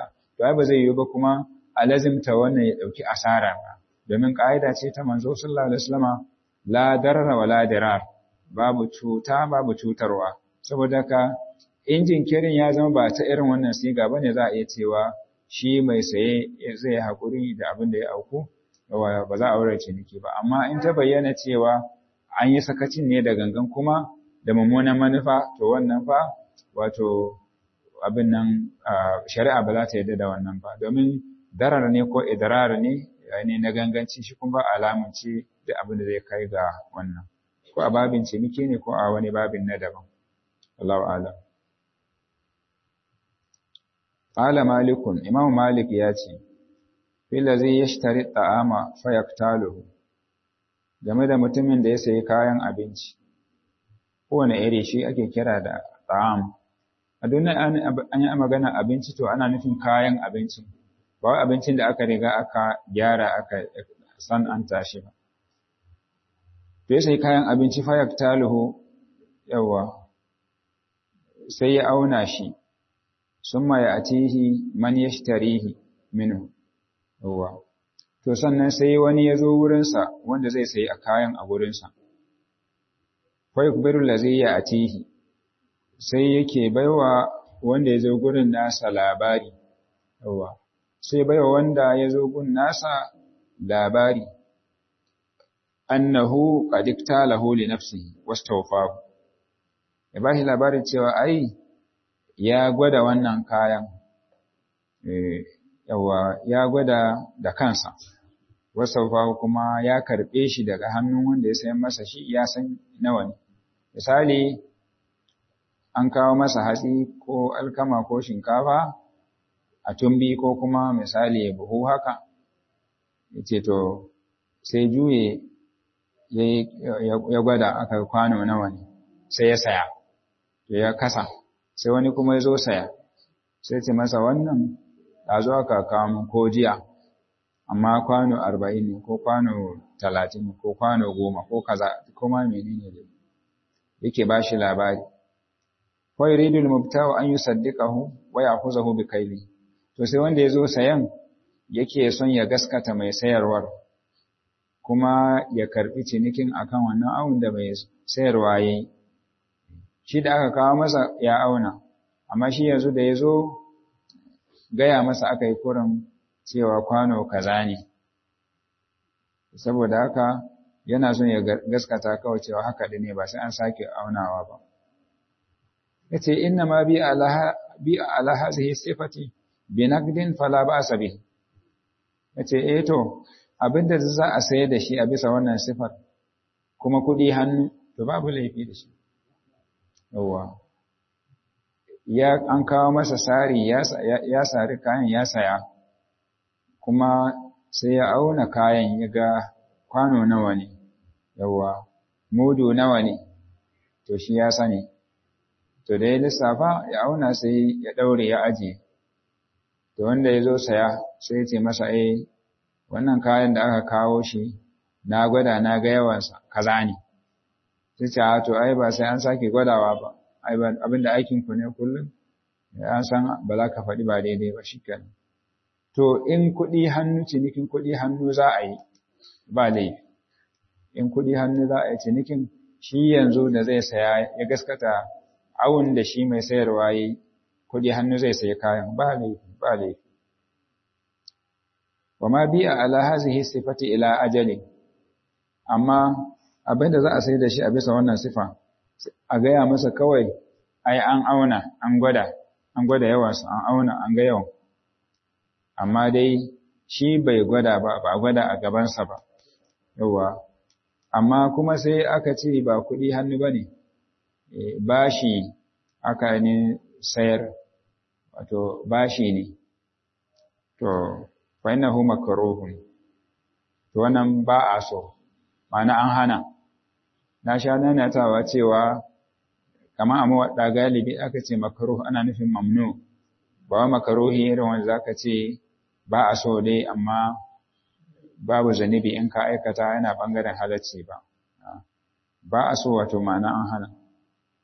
to ai ba zai yiwu ba kuma a lazimta wannan ya dauki asara ba domin ka'ida ce ta manzo sallallahu alaihi wasallama la darara wala dirar babu cuta babu cutarwa saboda ka injin kirin ya zama ba ta irin wannan siga bane za a iya cewa shi mai saye zai haƙuri da abin da ya auku ba za a aure ciniki ba amma in ta bayyana cewa an yi sakacin ne da gangan kuma da mummunan manufa to wannan fa wato abin nan shari'a ba za ta yarda da wannan ba domin darar ne ko idrar ne ne na ganganci shi kuma alamun ce da abin da zai kai ga wannan ko a babin ciniki ne ko a wani babin na daban Allahu a'lam Qala Malikun, Imam Malik ya ce, Fila zai ya shitari ta'ama fayaktaluhu, game da mutumin da ya sayi kayan abinci, kowane iri shi ake kira da ta'am. A duniya an yi magana abinci to ana nufin kayan abinci, ba abincin da aka riga aka gyara aka san an tashi ba. To ya sayi kayan abinci fayaktaluhu, yawa, sai ya auna shi. summa ya'tihi man yashtarihi minhu yawa to sannan sai wani ya zo wurinsa wanda zai sayi a kayan a wurinsa fa yukbiru allazi ya'tihi sai yake baiwa wanda ya zo gurin nasa labari yawa sai baiwa wanda ya zo gun nasa labari annahu qad iktalahu li nafsihi wastawfahu ya bashi labarin cewa ai ya gwada wannan kayan yawa ya gwada da kansa wasaufa kuma ya karɓe shi daga hannun wanda ya sayan masa shi ya san nawa ne misali an kawo masa hatsi ko alkama ko shinkafa a tumbi ko kuma misali buhu haka yace to sai juye ya gwada aka kwano nawa ne sai ya saya to ya kasa sai wani kuma ya zo saya sai ce masa wannan a zo aka kawo ko jiya amma kwano arba'in ne ko kwano talatin ko kwano goma ko kaza ko ma menene ne yake ba shi labari fa yuridu al-mubta'u an yusaddiqahu wa ya'khuzahu bi kayli to sai wanda ya zo sayan yake son ya gaskata mai sayarwar kuma ya karbi cinikin akan wannan awun da mai sayarwa yayi shi da aka kawo masa ya auna amma shi yanzu da ya zo gaya masa aka yi kurin cewa kwano kaza ne saboda haka yana son ya gaskata kawai cewa haka da ne ba sai an sake aunawa ba ya ce inna ma bi ala hazihi sifati bi naqdin fala ba'sa bihi ya ce eh to abinda za a sayar da shi a bisa wannan sifar kuma kuɗi hannu to babu laifi da shi yawa ya an kawo masa sari ya sari kayan ya saya kuma sai ya auna kayan ya ga kwano nawa ne yawa mudu nawa ne to shi ya sani to da ya lissafa ya auna sai ya daure ya ajiye to wanda ya zo saya sai ya ce masa eh wannan kayan da aka kawo shi na gwada na ga yawansa kaza ne sai ce a to ai ba sai an sake gwadawa ba ai abinda aikin ku ne kullum an san ba za ka faɗi ba daidai ba shikenan to in kuɗi hannu cinikin kuɗi hannu za a yi ba laifi in kuɗi hannu za a yi cinikin shi yanzu da zai saya ya gaskata awun da shi mai sayarwa yi kuɗi hannu zai sayi kayan ba laifi ba laifi wa ma bi'a ala hazihi sifati ila ajalin amma abinda za a sai da shi a bisa wannan sifa a gaya masa kawai ai an auna an gwada an gwada yawansa an auna an ga yawan amma dai shi bai gwada ba ba gwada a gabansa ba yawa amma kuma sai aka ce ba kuɗi hannu ba ne bashi aka ne sayar wato bashi ne to fa innahu makruhun to wannan ba a so ma'ana an hana na sha nanatawa cewa kamar a mawaɗa galibi aka ce makaruh ana nufin mamnu ba wa makaruhi irin wanda zaka ce ba a so dai amma babu zanibi in ka aikata yana bangaren halacci ba ba a so wato ma'ana an hana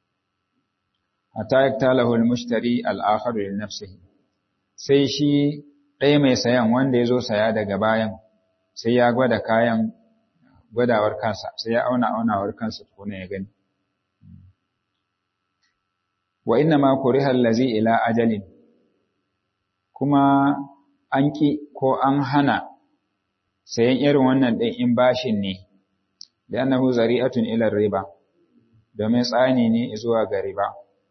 hatta yaktalahu al-mushtari al-akhar li nafsihi sai shi ɗaya mai sayan wanda ya zo saya daga bayan sai ya gwada kayan gwadawar kansa sai ya auna aunawar kansa tukuna ya gani wa inna ma kuriha allazi ila ajalin kuma an ki ko an hana sayan irin wannan ɗin in bashin ne da annahu zari'atun ila riba domin tsani ne zuwa ga riba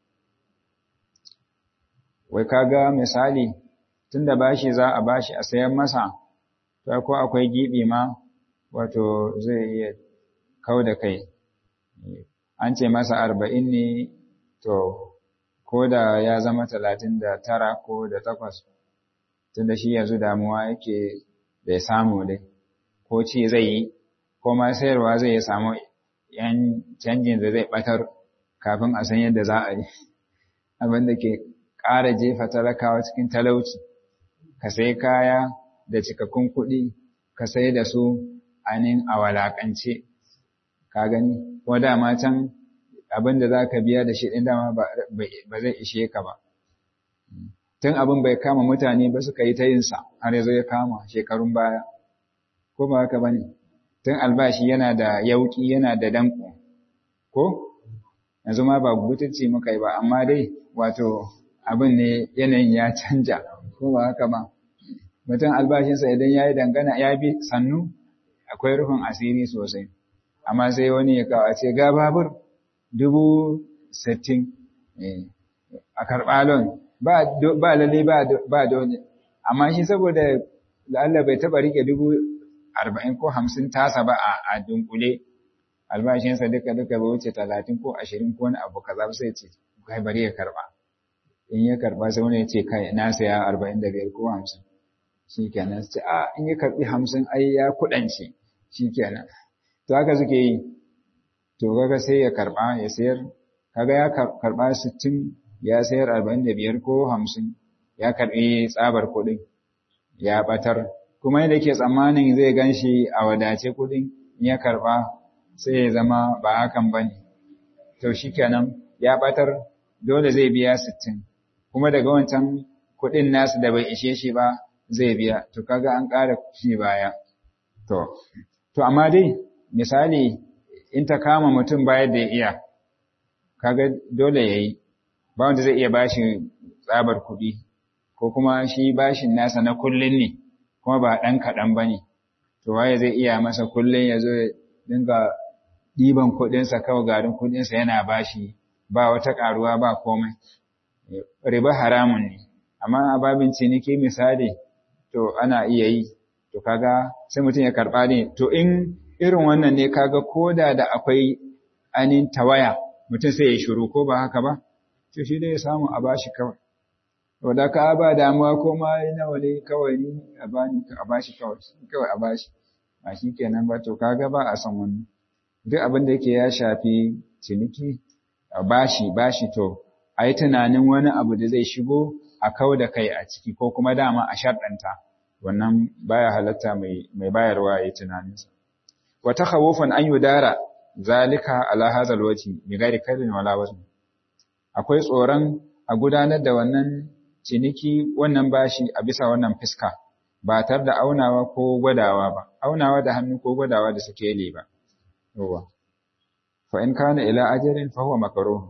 wai kaga misali tunda bashi za a bashi a sayan masa to ko akwai gibi ma wato zai iya kau da kai an ce masa arba'in ne to ko da ya zama talatin da tara ko da takwas tunda shi yanzu damuwa yake bai samu dai ko ci zai yi ko ma sayarwa zai ya samu yan canjin da zai batar kafin a san yadda za a yi abin da ke ƙara jefa talakawa cikin talauci ka sai kaya da cikakkun kuɗi ka sai da su anin a walakance ka gani ko dama can abin da za ka biya da shi ɗin dama ba zai ishe ka ba tun abin bai kama mutane ba suka yi ta yinsa har ya zo ya kama shekarun baya ko ba haka ba ne tun albashi yana da yauƙi yana da danko ko yanzu ma ba butulci muka yi ba amma dai wato abin ne yanayin ya canja ko ba haka ba mutum albashinsa idan ya yi dangana ya bi sannu akwai rufin asiri sosai amma sai wani ya kawo ce ga babur dubu sittin a karɓa lon ba lalle ba dole amma shi saboda Allah bai taɓa rike dubu arba'in ko hamsin tasa ba a dunkule albashinsa duka duka bai wuce talatin ko ashirin ko wani abu kaza sai ce kai bari ya karɓa in ya karɓa sai wani ya ce kai na saya arba'in da biyar ko hamsin shi kenan ce a in ya karɓi hamsin ai ya kuɗance shi kenan to haka suke yi to kaga sai ya karɓa ya sayar kaga ya karɓa sittin ya sayar arba'in da biyar ko hamsin ya karɓi tsabar kuɗin ya ɓatar kuma yadda ke tsammanin zai gan shi a wadace kuɗin in ya karɓa sai ya zama ba hakan ba ne to shi kenan ya ɓatar dole zai biya sittin kuma daga wancan kuɗin nasu da bai ishe shi ba zai biya to kaga an ƙara shi baya to to amma dai misali in ta kama mutum bayar da ya iya kaga dole yayi ba wanda zai iya bashi tsabar kuɗi ko kuma shi bashin nasa na kullun ne kuma ba ɗan kaɗan ba ne to waye zai iya masa kullun ya zo ya dinga ɗiban kuɗinsa kawai garin kuɗinsa yana bashi ba wata ƙaruwa ba komai riba haramun ne amma a babin ciniki misali to ana iya yi to kaga sai mutum ya karɓa ne to in irin wannan ne kaga koda da akwai anin tawaya mutum sai ya shiru ko ba haka ba to shi dai ya samu a bashi kawai to da ka ba damuwa ko ma nawa ne kawai ni a bani a bashi kawai kawai a bashi ba shi kenan ba to kaga ba a san wannan duk abin da yake ya shafi ciniki a bashi bashi to a yi tunanin wani abu da zai shigo a kau da kai a ciki ko kuma dama a sharɗanta wannan baya halatta mai bayarwa ya yi tunaninsa wa takhawufan an yudara zalika ala hadha alwajhi bi ghairi kaydin wala wazn akwai tsoron a gudanar da wannan ciniki wannan bashi a bisa wannan fiska ba tar da aunawa ko gwadawa ba aunawa da hannu ko gwadawa da suke yi ba yawa fa in kana ila ajalin fa huwa makruh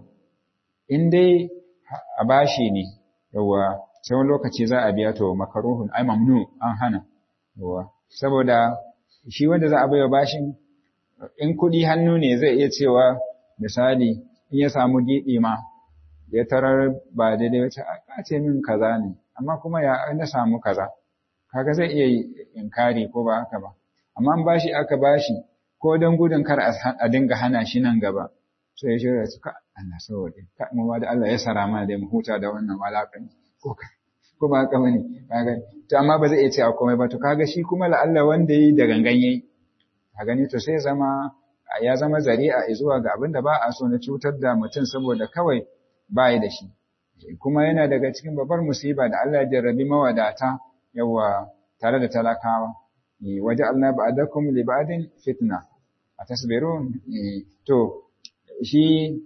in dai a bashi ne yawa sai wani lokaci za a biya to makaruhun ai mamnu an hana yawa saboda shi wanda za a baiwa bashin in kuɗi hannu ne zai iya cewa misali in ya samu giɗi ma ya tarar ba daidai wace a ce min kaza ne amma kuma ya na samu kaza kaga zai iya inkari ko ba haka ba amma an bashi aka bashi ko don gudun kar a dinga hana shi nan gaba sai ya shirya su ka Allah saboda ka mu da Allah ya sara mana da mu huta da wannan walakan ko ko ba haka bane kaga to amma ba zai iya cewa komai ba to kaga shi kuma la Allah wanda yi da gangan yayi ka gani to sai zama ya zama zari'a zuwa ga abin da ba a so na cutar da mutum saboda kawai ba yi da shi kuma yana daga cikin babbar musiba da Allah ya jarrabi mawadata yawa tare da talakawa waje Allah ba'adakum li ba'din fitna atasbirun to shi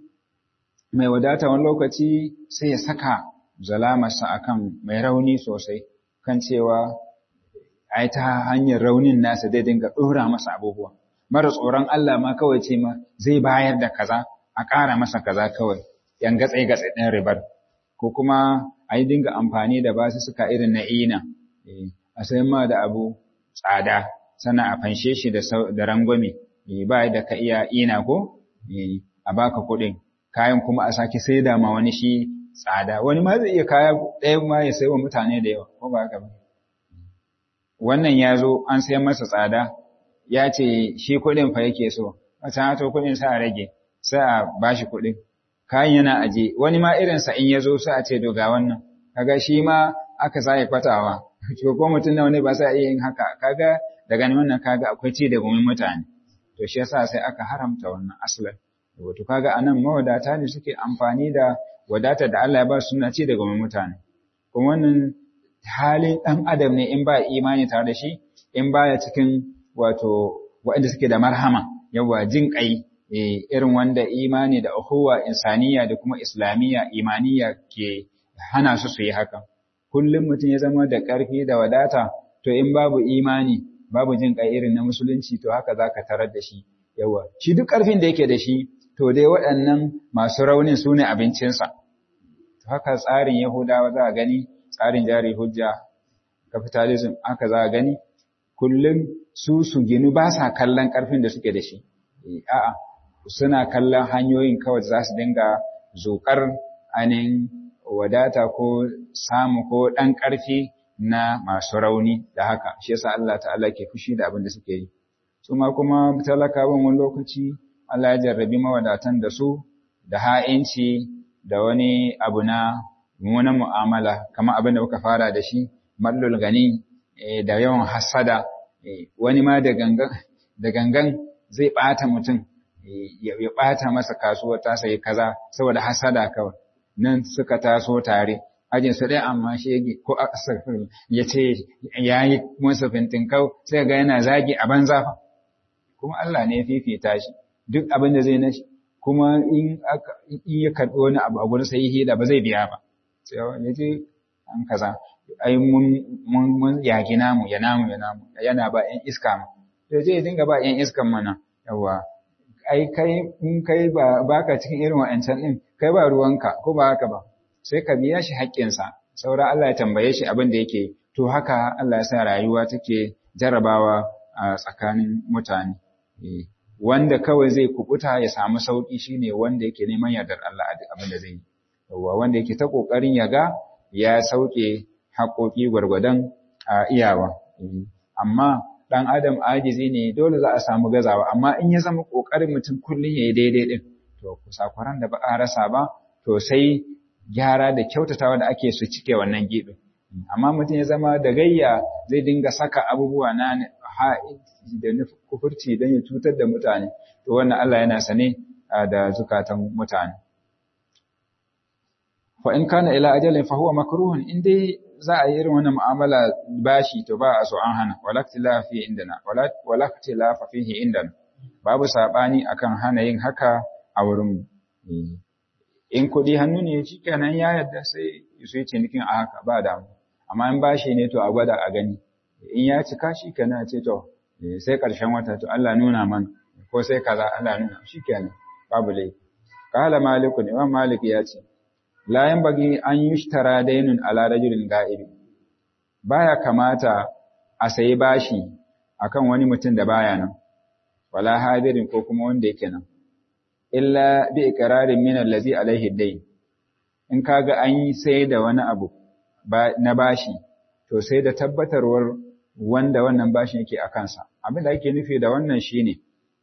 mai wadata wani lokaci sai ya saka zalamarsa akan mai rauni sosai kan cewa ai ta hanyar raunin nasa zai dinga ɗora masa abubuwa mara tsoron Allah ma kawai ce ma zai bayar da kaza a ƙara masa kaza kawai yan gatsai gatsai ɗin ribar ko kuma a yi dinga amfani da basu suka irin na ina a sayan ma da abu tsada sannan a fanshe shi da rangwame ba da ka iya ina ko a baka kuɗin kayan kuma a sake sai da ma wani shi tsada wani ma zai iya kaya ɗaya ma ya sai wa mutane da yawa ko ba haka ba wannan ya zo an sayan masa tsada ya ce shi kuɗin fa yake so a can to kuɗin sa a rage sai a bashi kuɗin kayan yana aje wani ma irinsa in ya zo sai a ce to ga wannan kaga shi ma aka sake kwatawa to ko mutum nawa ne ba sa iya yin haka kaga daga nan wannan kaga akwai ci da gumin mutane to shi yasa sai aka haramta wannan aslan wato kaga anan mawadata ne suke amfani da wadatar da Allah ya ba su suna ci da gumin mutane kuma wannan halin dan adam ne in ba imani tare da shi in baya cikin wato waɗanda suke da marhama yawa jin kai irin wanda imani da uhuwa insaniya da kuma islamiyya imaniya ke hana su su yi haka kullum mutum ya zama da ƙarfi da wadata to in babu imani babu jin kai irin na musulunci to haka zaka tarar da shi yawa shi duk ƙarfin da yake da shi to dai waɗannan masu raunin su ne abincinsa to haka tsarin yahudawa za a gani tsarin jari hujja capitalism haka za a gani kullum su su ginu ba sa kallon ƙarfin da suke da shi a'a suna kallon hanyoyin kawai za su dinga zokar ainihin wadata ko samu ko ɗan ƙarfi na masu rauni da haka shi yasa Allah ta'ala ke fushi da abin da suke yi su ma kuma talakawan wani lokaci Allah ya jarrabi mawadatan da su da ha'inci da wani abu na mummunan mu'amala kamar abin da muka fara da shi mallul gani da yawan hasada wani ma da gangan da gangan zai ɓata mutum ya ɓata masa kasuwar ta sayi kaza saboda hasada kawai nan suka taso tare ajin su ɗaya amma shi yake ko asafin ya ce ya yi masa fintinkau sai ga yana zagi a banza fa kuma Allah ne ya fifita shi duk abin da zai na shi kuma in ya karɓi wani abu a gurin sai hida ba zai biya ba sai ya ce an kaza ai mun mun yaki namu ya namu ya namu yana ba ƴan iska ma to zai dinga ba ƴan iskan mana yawa ai kai in kai ba baka cikin irin wa'ancan din kai ba ruwanka ko ba haka ba sai ka biya shi haƙƙinsa saura Allah ya tambaye shi abin da yake to haka Allah ya sa rayuwa take jarabawa a tsakanin mutane wanda kawai zai kubuta ya samu sauki shine wanda yake neman yardar Allah a duk abin da zai yi yawa wanda yake ta kokarin ya ga ya sauke haƙoƙi gwargwadon iyawa amma ɗan adam ajizi ne dole za a samu gazawa amma in ya zama ƙoƙarin mutum kullum ya yi daidai ɗin to kusakwaran da ba a rasa ba to sai gyara da kyautatawa da ake su cike wannan gibi amma mutum ya zama da gayya zai dinga saka abubuwa na da kufurci don ya cutar da mutane to wannan Allah yana sane da zukatan mutane fa in kana ila ajalin fa huwa makruhun in dai za a yi irin wannan mu'amala bashi to ba a so an hana walaktilafa fi indana walaktilafa fihi indana babu sabani akan hana yin haka a wurin in kuɗi hannu ne shikenan ya yadda sai su yi cinikin a haka ba damu amma in bashi ne to a gwada a gani in ya cika shikenan ce to sai ƙarshen wata to Allah nuna mana ko sai kaza Allah nuna shikenan babu laifi qala malikun imam malik ya ce la yanbaghi an yushtara daynun ala rajulin ga'ibi baya kamata a sayi bashi akan wani mutum da baya nan wala hadirin ko kuma wanda yake nan illa bi iqrarin min allazi alaihi dayn in kaga an yi sai da wani abu na bashi to sai da tabbatarwar wanda wannan bashin yake a kansa abin da ake nufi da wannan shine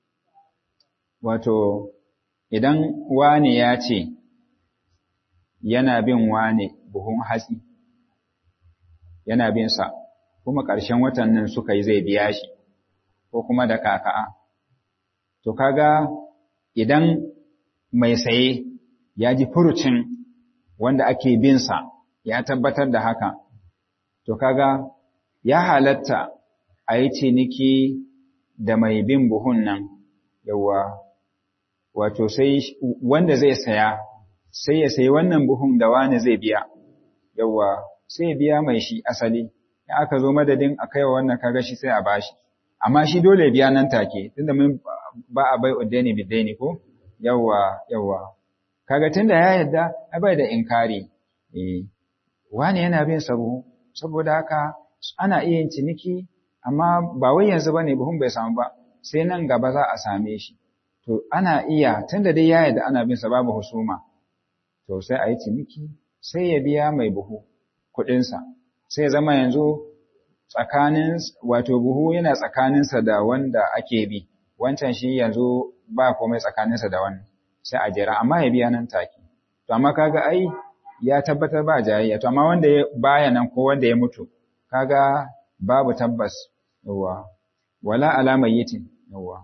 wato idan wani ya ce yana bin wane buhun hatsi, yana bin sa, kuma ƙarshen watan nan suka yi zai biya shi, ko kuma da kaka'a. To kaga idan mai saye ya ji furucin wanda ake bin sa ya tabbatar da haka, to kaga ya halatta a yi ciniki da mai bin buhun nan, yawa, wato sai wanda zai saya sai ya sayi wannan buhun da wani zai biya, yawwa sai ya biya mai shi asali, in aka zo madadin a kaiwa wannan kaga shi sai a bashi amma shi dole biya nan take tunda mun ba a bai uddaini bidaini ko yawa yawa kaga tunda ya yadda ai bai da inkari eh wani yana bin sabo saboda haka ana iya yin ciniki amma ba wai yanzu bane buhun bai samu ba sai nan gaba za a same shi to ana iya tunda dai ya yadda ana bin sa babu husuma to sai a yi ciniki sai ya biya mai buhu kuɗinsa sai ya zama yanzu tsakanin wato buhu yana tsakaninsa da wanda ake bi wancan shi yanzu ba komai tsakaninsa da wannan sai a jira amma ya biya nan take to amma kaga ai ya tabbatar ba jayayya to amma wanda ya baya nan ko wanda ya mutu kaga babu tabbas yawa wala alama yitin yawa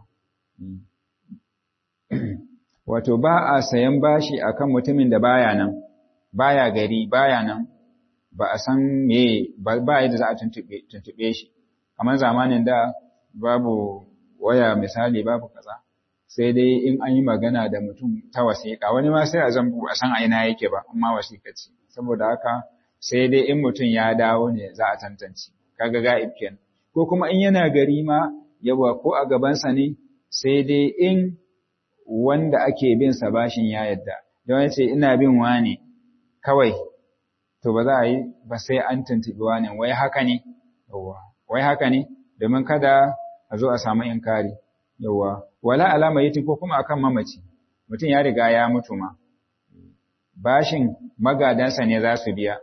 wato ba a sayan bashi akan mutumin da baya nan baya gari baya nan ba a san me ba yadda za a tuntube shi kamar zamanin da babu waya misali babu kaza sai dai in an yi magana da mutum ta wasiƙa wani ma sai a zan a san aina yake ba amma wasiƙa ce saboda haka sai dai in mutum ya dawo ne za a tantance kaga ga'ib kenan ko kuma in yana gari ma yawa ko a gabansa ne sai dai in wanda ake bin sa bashin ya yadda don ya ce ina bin wani kawai to ba za a yi ba sai an tuntuɓi wani wai haka ne yawa wai haka ne domin kada a zo a samu inkari yawa wala alama yiti ko kuma akan mamaci mutum ya riga ya mutu ma bashin magadansa ne za su biya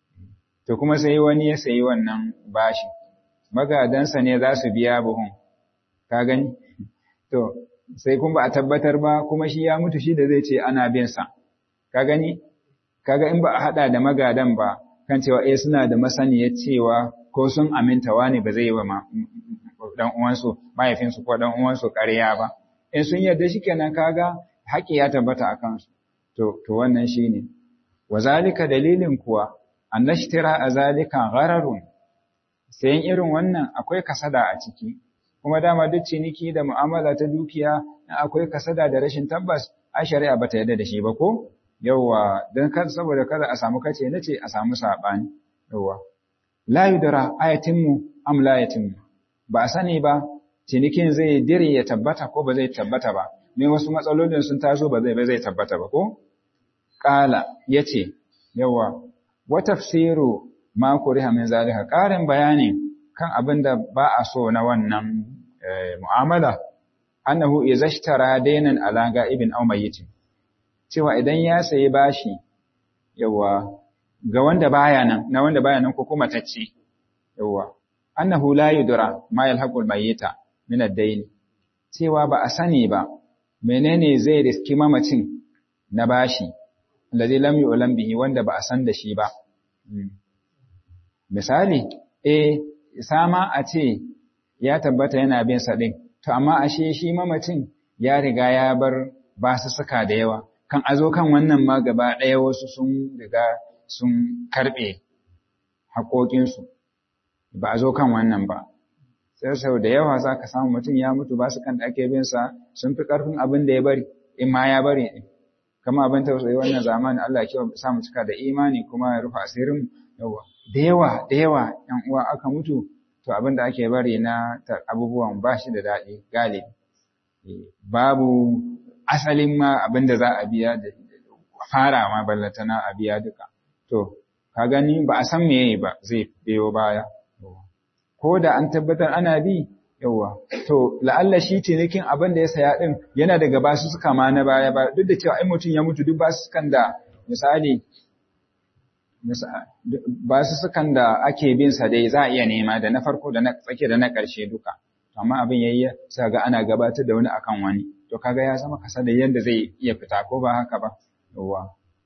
to kuma sai wani ya sayi wannan bashin magadansa ne za su biya buhun ka gani to sai kuma ba a tabbatar ba kuma shi ya mutu shi da zai ce ana bin sa ka gani kaga in ba a hada da magadan ba kan cewa eh suna da masaniyar cewa ko sun aminta wani ba zai yi wa dan uwansu mahaifinsu ko dan uwansu ƙarya ba in sun yarda shikenan kaga haƙi ya tabbata a kansu to to wannan shine wazalika dalilin kuwa annashtira azalika ghararun sayan irin wannan akwai kasada a ciki kuma dama duk ciniki da mu'amala ta dukiya akwai kasada da rashin tabbas a shari'a bata yarda da shi ba ko yawa dan kar saboda kada a samu kace nace a samu sabani yawa la yudra ayatinmu am la yatimmu ba a sani ba cinikin zai dire ya tabbata ko ba zai tabbata ba ne wasu matsalolin sun taso ba zai ba zai tabbata ba ko qala yace yawa wa tafsiru ma kuriha min zalika ƙarin bayani kan abin da ba a so na wannan mu'amala annahu izashtara daynan ala ga'ibin aw mayyitin cewa idan ya sayi bashi yawa ga wanda baya nan na wanda baya nan ko kuma tacce yawa annahu la yudra ma yalhaqul mayyita min ad-dayn cewa ba a sani ba menene zai riski mamacin na bashi alladhi lam yu'lam bihi wanda ba a san da shi ba misali eh sama a ce ya tabbata yana bin sa din to amma ashe shi mamacin ya riga ya bar basu suka da yawa kan azo kan wannan ma gaba ɗaya wasu sun riga sun karɓe haƙoƙinsu ba a zo kan wannan ba sai sau da yawa za ka samu mutum ya mutu ba su kan da ake bin sa sun fi ƙarfin abin da ya bari in ma ya bari ɗin kama abin tausayi wannan zamani Allah ya sa mu cika da imani kuma ya rufe asirin yawa da yawa da yawa ƴan uwa aka mutu to abin da ake bari na abubuwan ba shi da daɗi galibi babu asalin ma abin da za a biya da fara ma ballatana a biya duka to ka gani ba a san meye ba zai biyo baya ko da an tabbatar ana bi yawa to la'alla shi cinikin abin da ya saya din yana daga basu suka ma na baya ba duk da cewa ai mutum ya mutu duk basu sukan da misali basu sukan da ake bin sa dai za a iya nema da na farko da na tsake da na ƙarshe duka amma abin yayi sai ga ana gabatar da wani akan wani to kaga ya zama kasa da yanda zai iya fita ko ba haka ba yawa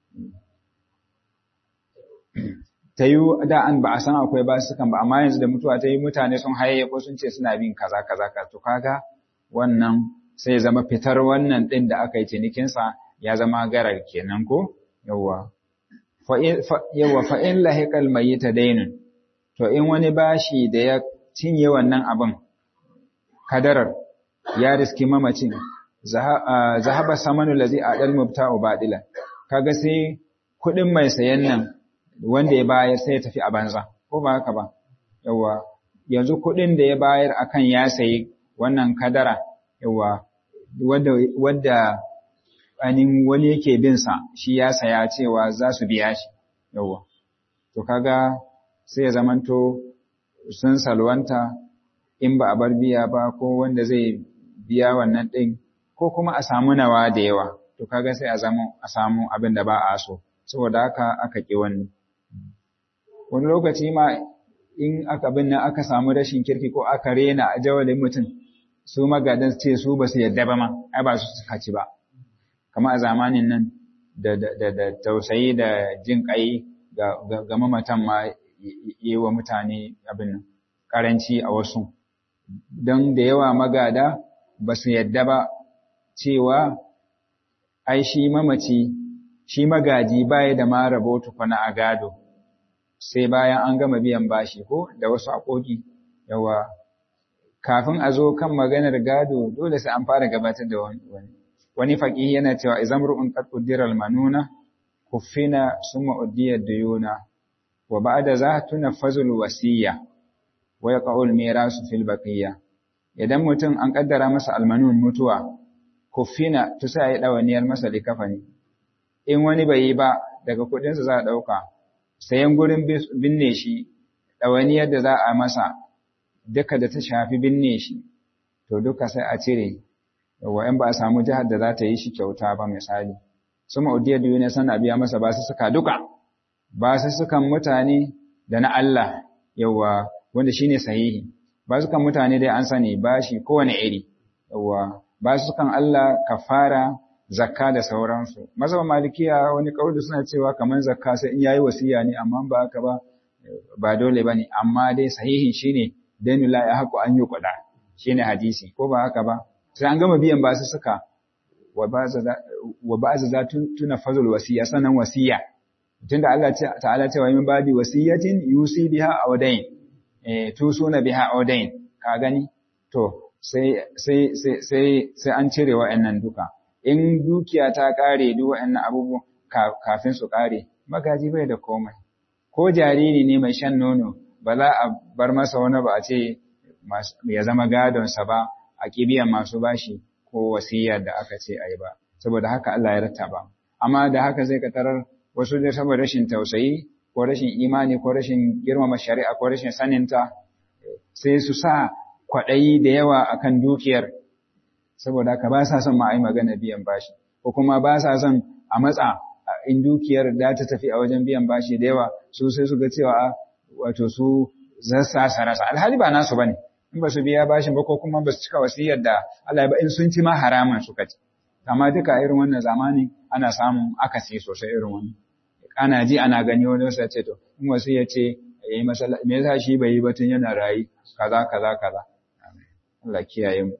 ta yi da an ba a san akwai ba su kan ba amma yanzu da mutuwa ta yi mutane sun haye ko sun ce suna bin kaza kaza ka to kaga wannan sai zama fitar wannan din da aka yi cinikinsa ya zama garar kenan ko yawa yawa fa in lahiqal mayyita daynun to in wani bashi da ya cinye wannan abin kadarar ya riski mamacin zahaba samanu lazi adal mubta'u badilan kaga sai kudin mai sayan nan wanda ya bayar sai ya tafi a banza ko ba haka ba yawa yanzu kuɗin da ya bayar akan ya sayi wannan kadara yawa wadda wadda anin wani yake bin sa shi ya saya cewa za su biya shi yawa to kaga sai ya zamanto sun salwanta in ba a bar biya ba ko wanda zai biya wannan ɗin ko kuma a samu nawa da yawa to kaga sai a zama a samu abin da ba a so saboda haka aka ƙi wani wani lokaci ma in aka bin nan aka samu rashin kirki ko aka rena a jawalin mutum su magadan ce su ba su yadda ba ma ai ba su suka ci ba kamar a zamanin nan da da da tausayi da jin kai ga ga mamatan ma yi wa mutane abin nan karanci a wasu don da yawa magada ba su yadda ba cewa ai shi mamaci shi magaji baya da ma rabo tukuna a gado sai bayan an gama biyan bashi ko da wasu akoki yawa kafin a zo kan maganar gado dole sai an fara gabatar da wani wani faqihi yana cewa izamru'un qad qaddara manuna kuffina summa uddiya duyuna wa ba'da za tunaffazul wasiyya wa yaqa'ul mirasu fil baqiyya idan mutum an kaddara masa almanun mutuwa kuffina to sai ya dawaniyar masa likafani in wani bai yi ba daga kudin sa za a dauka sayan gurin binne shi dawaniyar da za a masa duka da ta shafi binne shi to duka sai a cire yawa in ba a samu jihar da za ta yi shi kyauta ba misali su ma'udiyar da yune sana biya masa ba su suka duka ba su sukan mutane da na Allah yawa wanda shine sahihi ba su kan mutane dai an sani ba shi kowane iri yawa ba su kan Allah kafara zakka da sauransu mazhab malikiya wani kauli suna cewa kamar zakka sai in yayi wasiya ne amma ba haka ba ba dole bane amma dai sahihin shine danu la ya haku an yi kuɗa shine hadisi ko ba haka ba sai an gama biyan ba su suka wa ba za tuna fazul wasiya sanan wasiya tunda Allah ta'ala cewa min babi wasiyatin yusi biha awdain eh tusuna biha awdain ka gani to sai sai sai sai sai an cire wa'annan duka in dukiya ta kare duk wa'annan abubuwan kafin su kare magaji bai da komai ko jariri ne mai shan nono ba za a bar masa wani ba a ce ya zama gadonsa ba a kibiyan masu bashi ko wasiyar da aka ce a yi ba saboda haka Allah ya rattaba amma da haka zai ka tarar wasu da saboda rashin tausayi ko rashin imani ko rashin girmama shari'a ko rashin saninta sai su sa kwaɗayi da yawa akan dukiyar saboda haka ba sa son ma a yi magana biyan bashi ko kuma ba sa son a matsa in dukiyar da ta tafi a wajen biyan bashi da yawa su sai su ga cewa wato su zasa sarasa alhali ba nasu bane in ba su biya bashin ba ko kuma ba su cika wasiyar da Allah ba in sun ci ma haraman suka ci amma duka irin wannan zamani ana samun akasi sosai irin wannan ana ji ana gani wani wasu ce to in wasiya ce yayi masala me yasa shi bai yi ba tun yana rayi kaza kaza kaza Allah kiyaye mu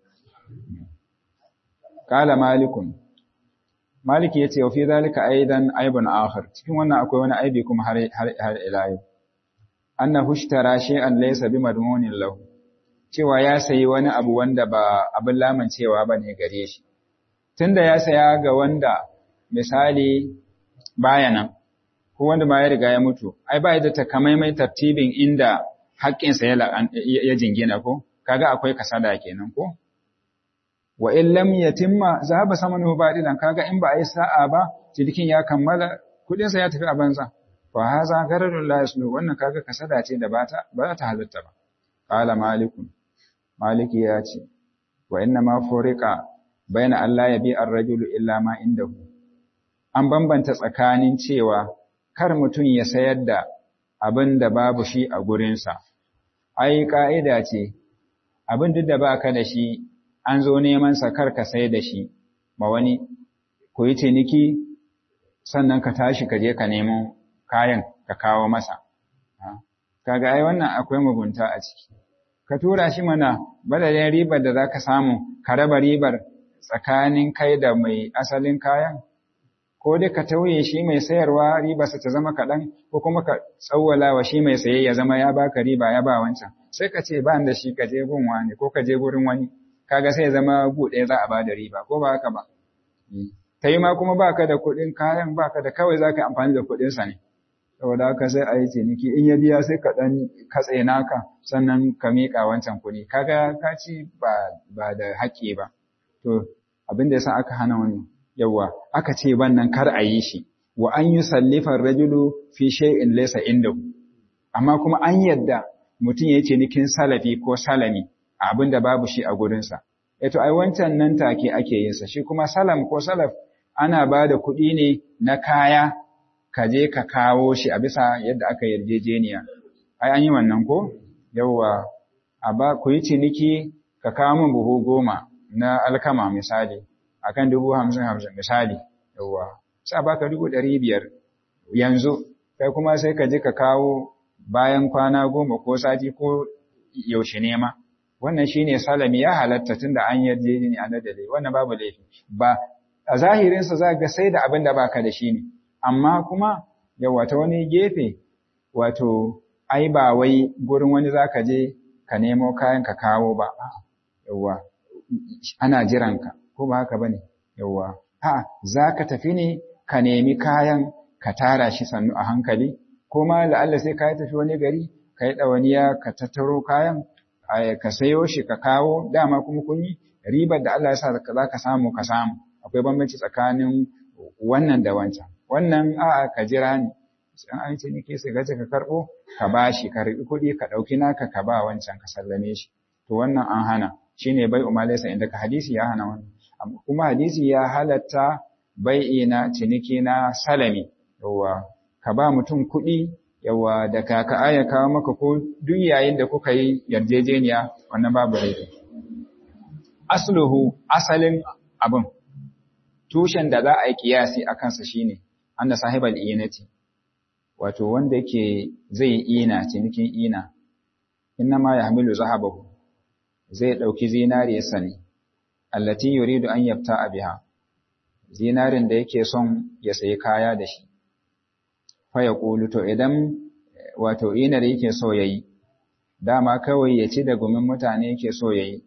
Kala malikun Maliki yace wa fi zalika aidan aibun akhar cikin wannan akwai wani aibi kuma har har ila yau annahu ishtara shay'an laysa bimadmunin lahu cewa ya sayi wani abu wanda ba abin lamancewa bane gare shi tunda ya saya ga wanda misali baya nan ko wanda ma ya riga ya mutu ai ba da takamaimai tartibin inda haƙƙinsa ya ya jingina ko kaga akwai kasada kenan ko wa in lam yatimma zahaba samanuhu badilan kaga in ba a yi sa'a ba cikin ya kammala kudin sa ya tafi a banza fa haza gararun la yaslu wannan kaga kasada ce da bata ba ta halatta ba qala malikun maliki ya ce wa inna ma furiqa baina Allah ya bi ar-rajulu illa ma indahu an bambanta tsakanin cewa kar mutum ya sayar da abin da babu shi a gurinsa ai ka'ida ce abin duk da baka da shi an zo neman sa kar ka sai da shi ma wani ku yi ciniki sannan ka tashi ka je ka nemo kayan ka kawo masa kaga ai wannan akwai mugunta a ciki ka tura shi mana badalin ribar da zaka samu ka raba ribar tsakanin kai da mai asalin kayan ko dai ka tauye shi mai sayarwa ribarsa ta zama kaɗan ko kuma ka tsawwala wa shi mai saye ya zama ya baka riba ya ba wancan sai ka ce ba da shi ka je gun wani ko ka je gurin wani kaga sai ya zama buɗe za a bada riba ko ba haka ba ta yi ma kuma baka da kuɗin kayan baka da kawai za ka yi amfani da kuɗinsa ne saboda haka sai a yi ciniki in ya biya sai ka ɗan katse naka sannan ka miƙa wancan kuɗi kaga ka ci ba ba da haƙƙi ba to abin da yasa aka hana wani yawa aka ce wannan kar a yi shi wa an yi sallifar rajulu fi shay'in laysa indahu amma kuma an yadda mutum ya ce nikin salafi ko salami a abin da babu shi a gurinsa eto ai wancan nan take ake yin sa shi kuma salam ko salaf ana ba da kuɗi ne na kaya ka je ka kawo shi a bisa yadda aka yarjejeniya ai an yi wannan ko yawwa a ba ku yi ciniki ka kawo min buhu goma na alkama misali akan dubu hamsin hamsin misali yawwa sai baka dubu ɗari biyar yanzu kai kuma sai ka je ka kawo bayan kwana goma ko sati ko yaushe ne ma wannan shine salami ya halatta tunda an yarjejeni a nadale wannan babu laifi ba a zahirinsa za ga sai da abin da baka da shi ne amma kuma yawa ta wani gefe wato ai ba wai gurin wani zaka je ka nemo kayan ka kawo ba yawa ana jiranka ko ba haka bane yawa a zaka tafi ne ka nemi kayan ka tara shi sannu a hankali ko ma la'alla sai ka tafi wani gari ka yi ɗawaniya ka tattaro kayan ka sayo shi ka kawo dama kuma kun yi ribar da Allah ya sa za ka samu ka samu akwai bambanci tsakanin wannan da wancan wannan a'a ka jira ni sai an ce nike sai gaje ka karbo ka bashi ka ribi kuɗi ka ɗauki naka ka ba wancan ka sallame shi to wannan an hana shine bai umalaysa inda ka hadisi ya hana wannan kuma hadisi ya halatta bai'i na ciniki na salami yawa ka ba mutum kuɗi yawa da kaka aya kawo maka ko duk yayin da kuka yi yarjejeniya wannan babu laifi asluhu asalin abin tushen da za a yi kiyasi a kansa shine anna sahibal inati wato wanda yake zai ina cinikin ina inna ma yahmilu zahabahu zai dauki zinariyarsa ne allati yuridu an yabta biha zinarin da yake son ya sayi kaya da shi fa ya kulu to idan wato inar yake so yayi dama kawai ya ci da gumin mutane yake so yayi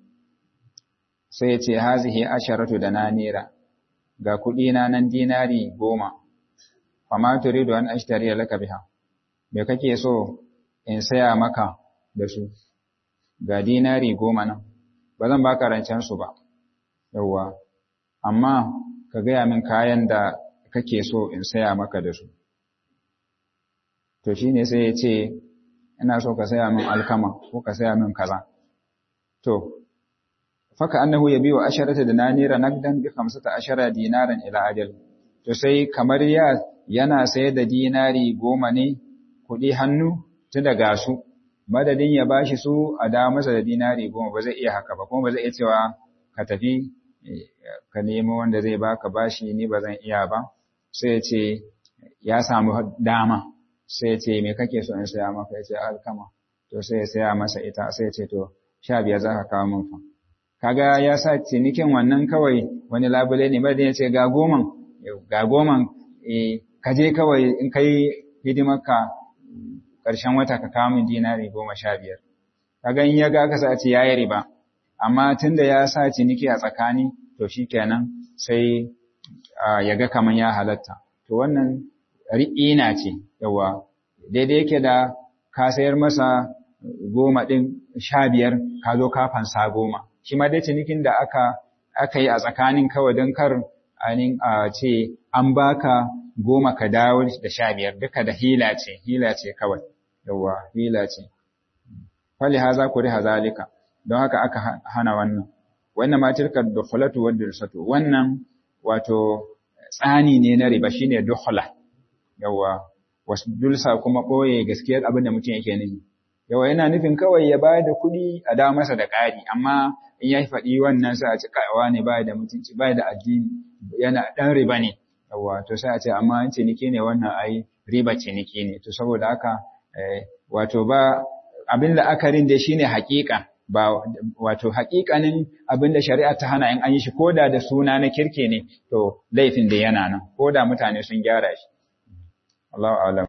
sai ya ce hazihi asharatu da nanira ga kuɗi na nan dinari goma fama turidu an ashtariya laka biha me kake so in saya maka da su ga dinari goma nan ba zan baka rancen su ba yawwa amma ka gaya min kayan da kake so in saya maka da su to shine sai ya ce ina so ka saya min alkama ko ka saya min kaza to faka annahu yabiu asharata dinanira naqdan bi khamsata ashara dinaran ila ajal to sai kamar ya yana sayar da dinari goma ne kuɗi hannu tun daga su madadin ya bashi su a da masa da dinari goma ba zai iya haka ba kuma ba zai iya cewa ka tafi ka nemo wanda zai baka bashi ni ba zan iya ba sai ya ce ya samu dama sai ya ce me kake so in saya maka ya ce alkama to sai ya saya masa ita sai ya ce to sha biyar za ka kawo min fa kaga ya sa cinikin wannan kawai wani labule ne ba ya ce ga goman ga goman ka je kawai in kai hidimarka ƙarshen wata ka kawo min dinari goma sha biyar kaga in ya ga ka sa ce yayi riba amma tunda ya sa ciniki a tsakani to shikenan sai ya ga kaman ya halatta to wannan ri'ina ce yawa daidai yake da ka sayar masa goma ɗin sha biyar ka zo ka fansa goma shi ma dai cinikin da aka aka yi a tsakanin kawai don kar ainihin a ce an baka goma ka dawo da sha biyar duka da hila ce hila ce kawai yawa hila ce fali haza ku riha zalika don haka aka hana wannan wannan ma tilka dukhulatu wa dursatu wannan wato tsani ne na riba shine dukhula yawa wasu dulsa kuma ɓoye gaskiyar abin da mutum yake nufi yawa yana nufin kawai ya bayar da kuɗi a dawo masa da ƙari amma in ya faɗi wannan sai a ci kaiwa ne baya da mutunci baya da addini yana ɗan riba ne yawa to sai a ce amma ciniki ne wannan ai riba ciniki ne to saboda haka wato ba abin la'akarin da shine haƙiƙa ba wato haƙiƙanin abin da shari'a ta hana in an yi shi koda da suna na kirke ne to laifin da yana nan koda mutane sun gyara shi Allahu a'lam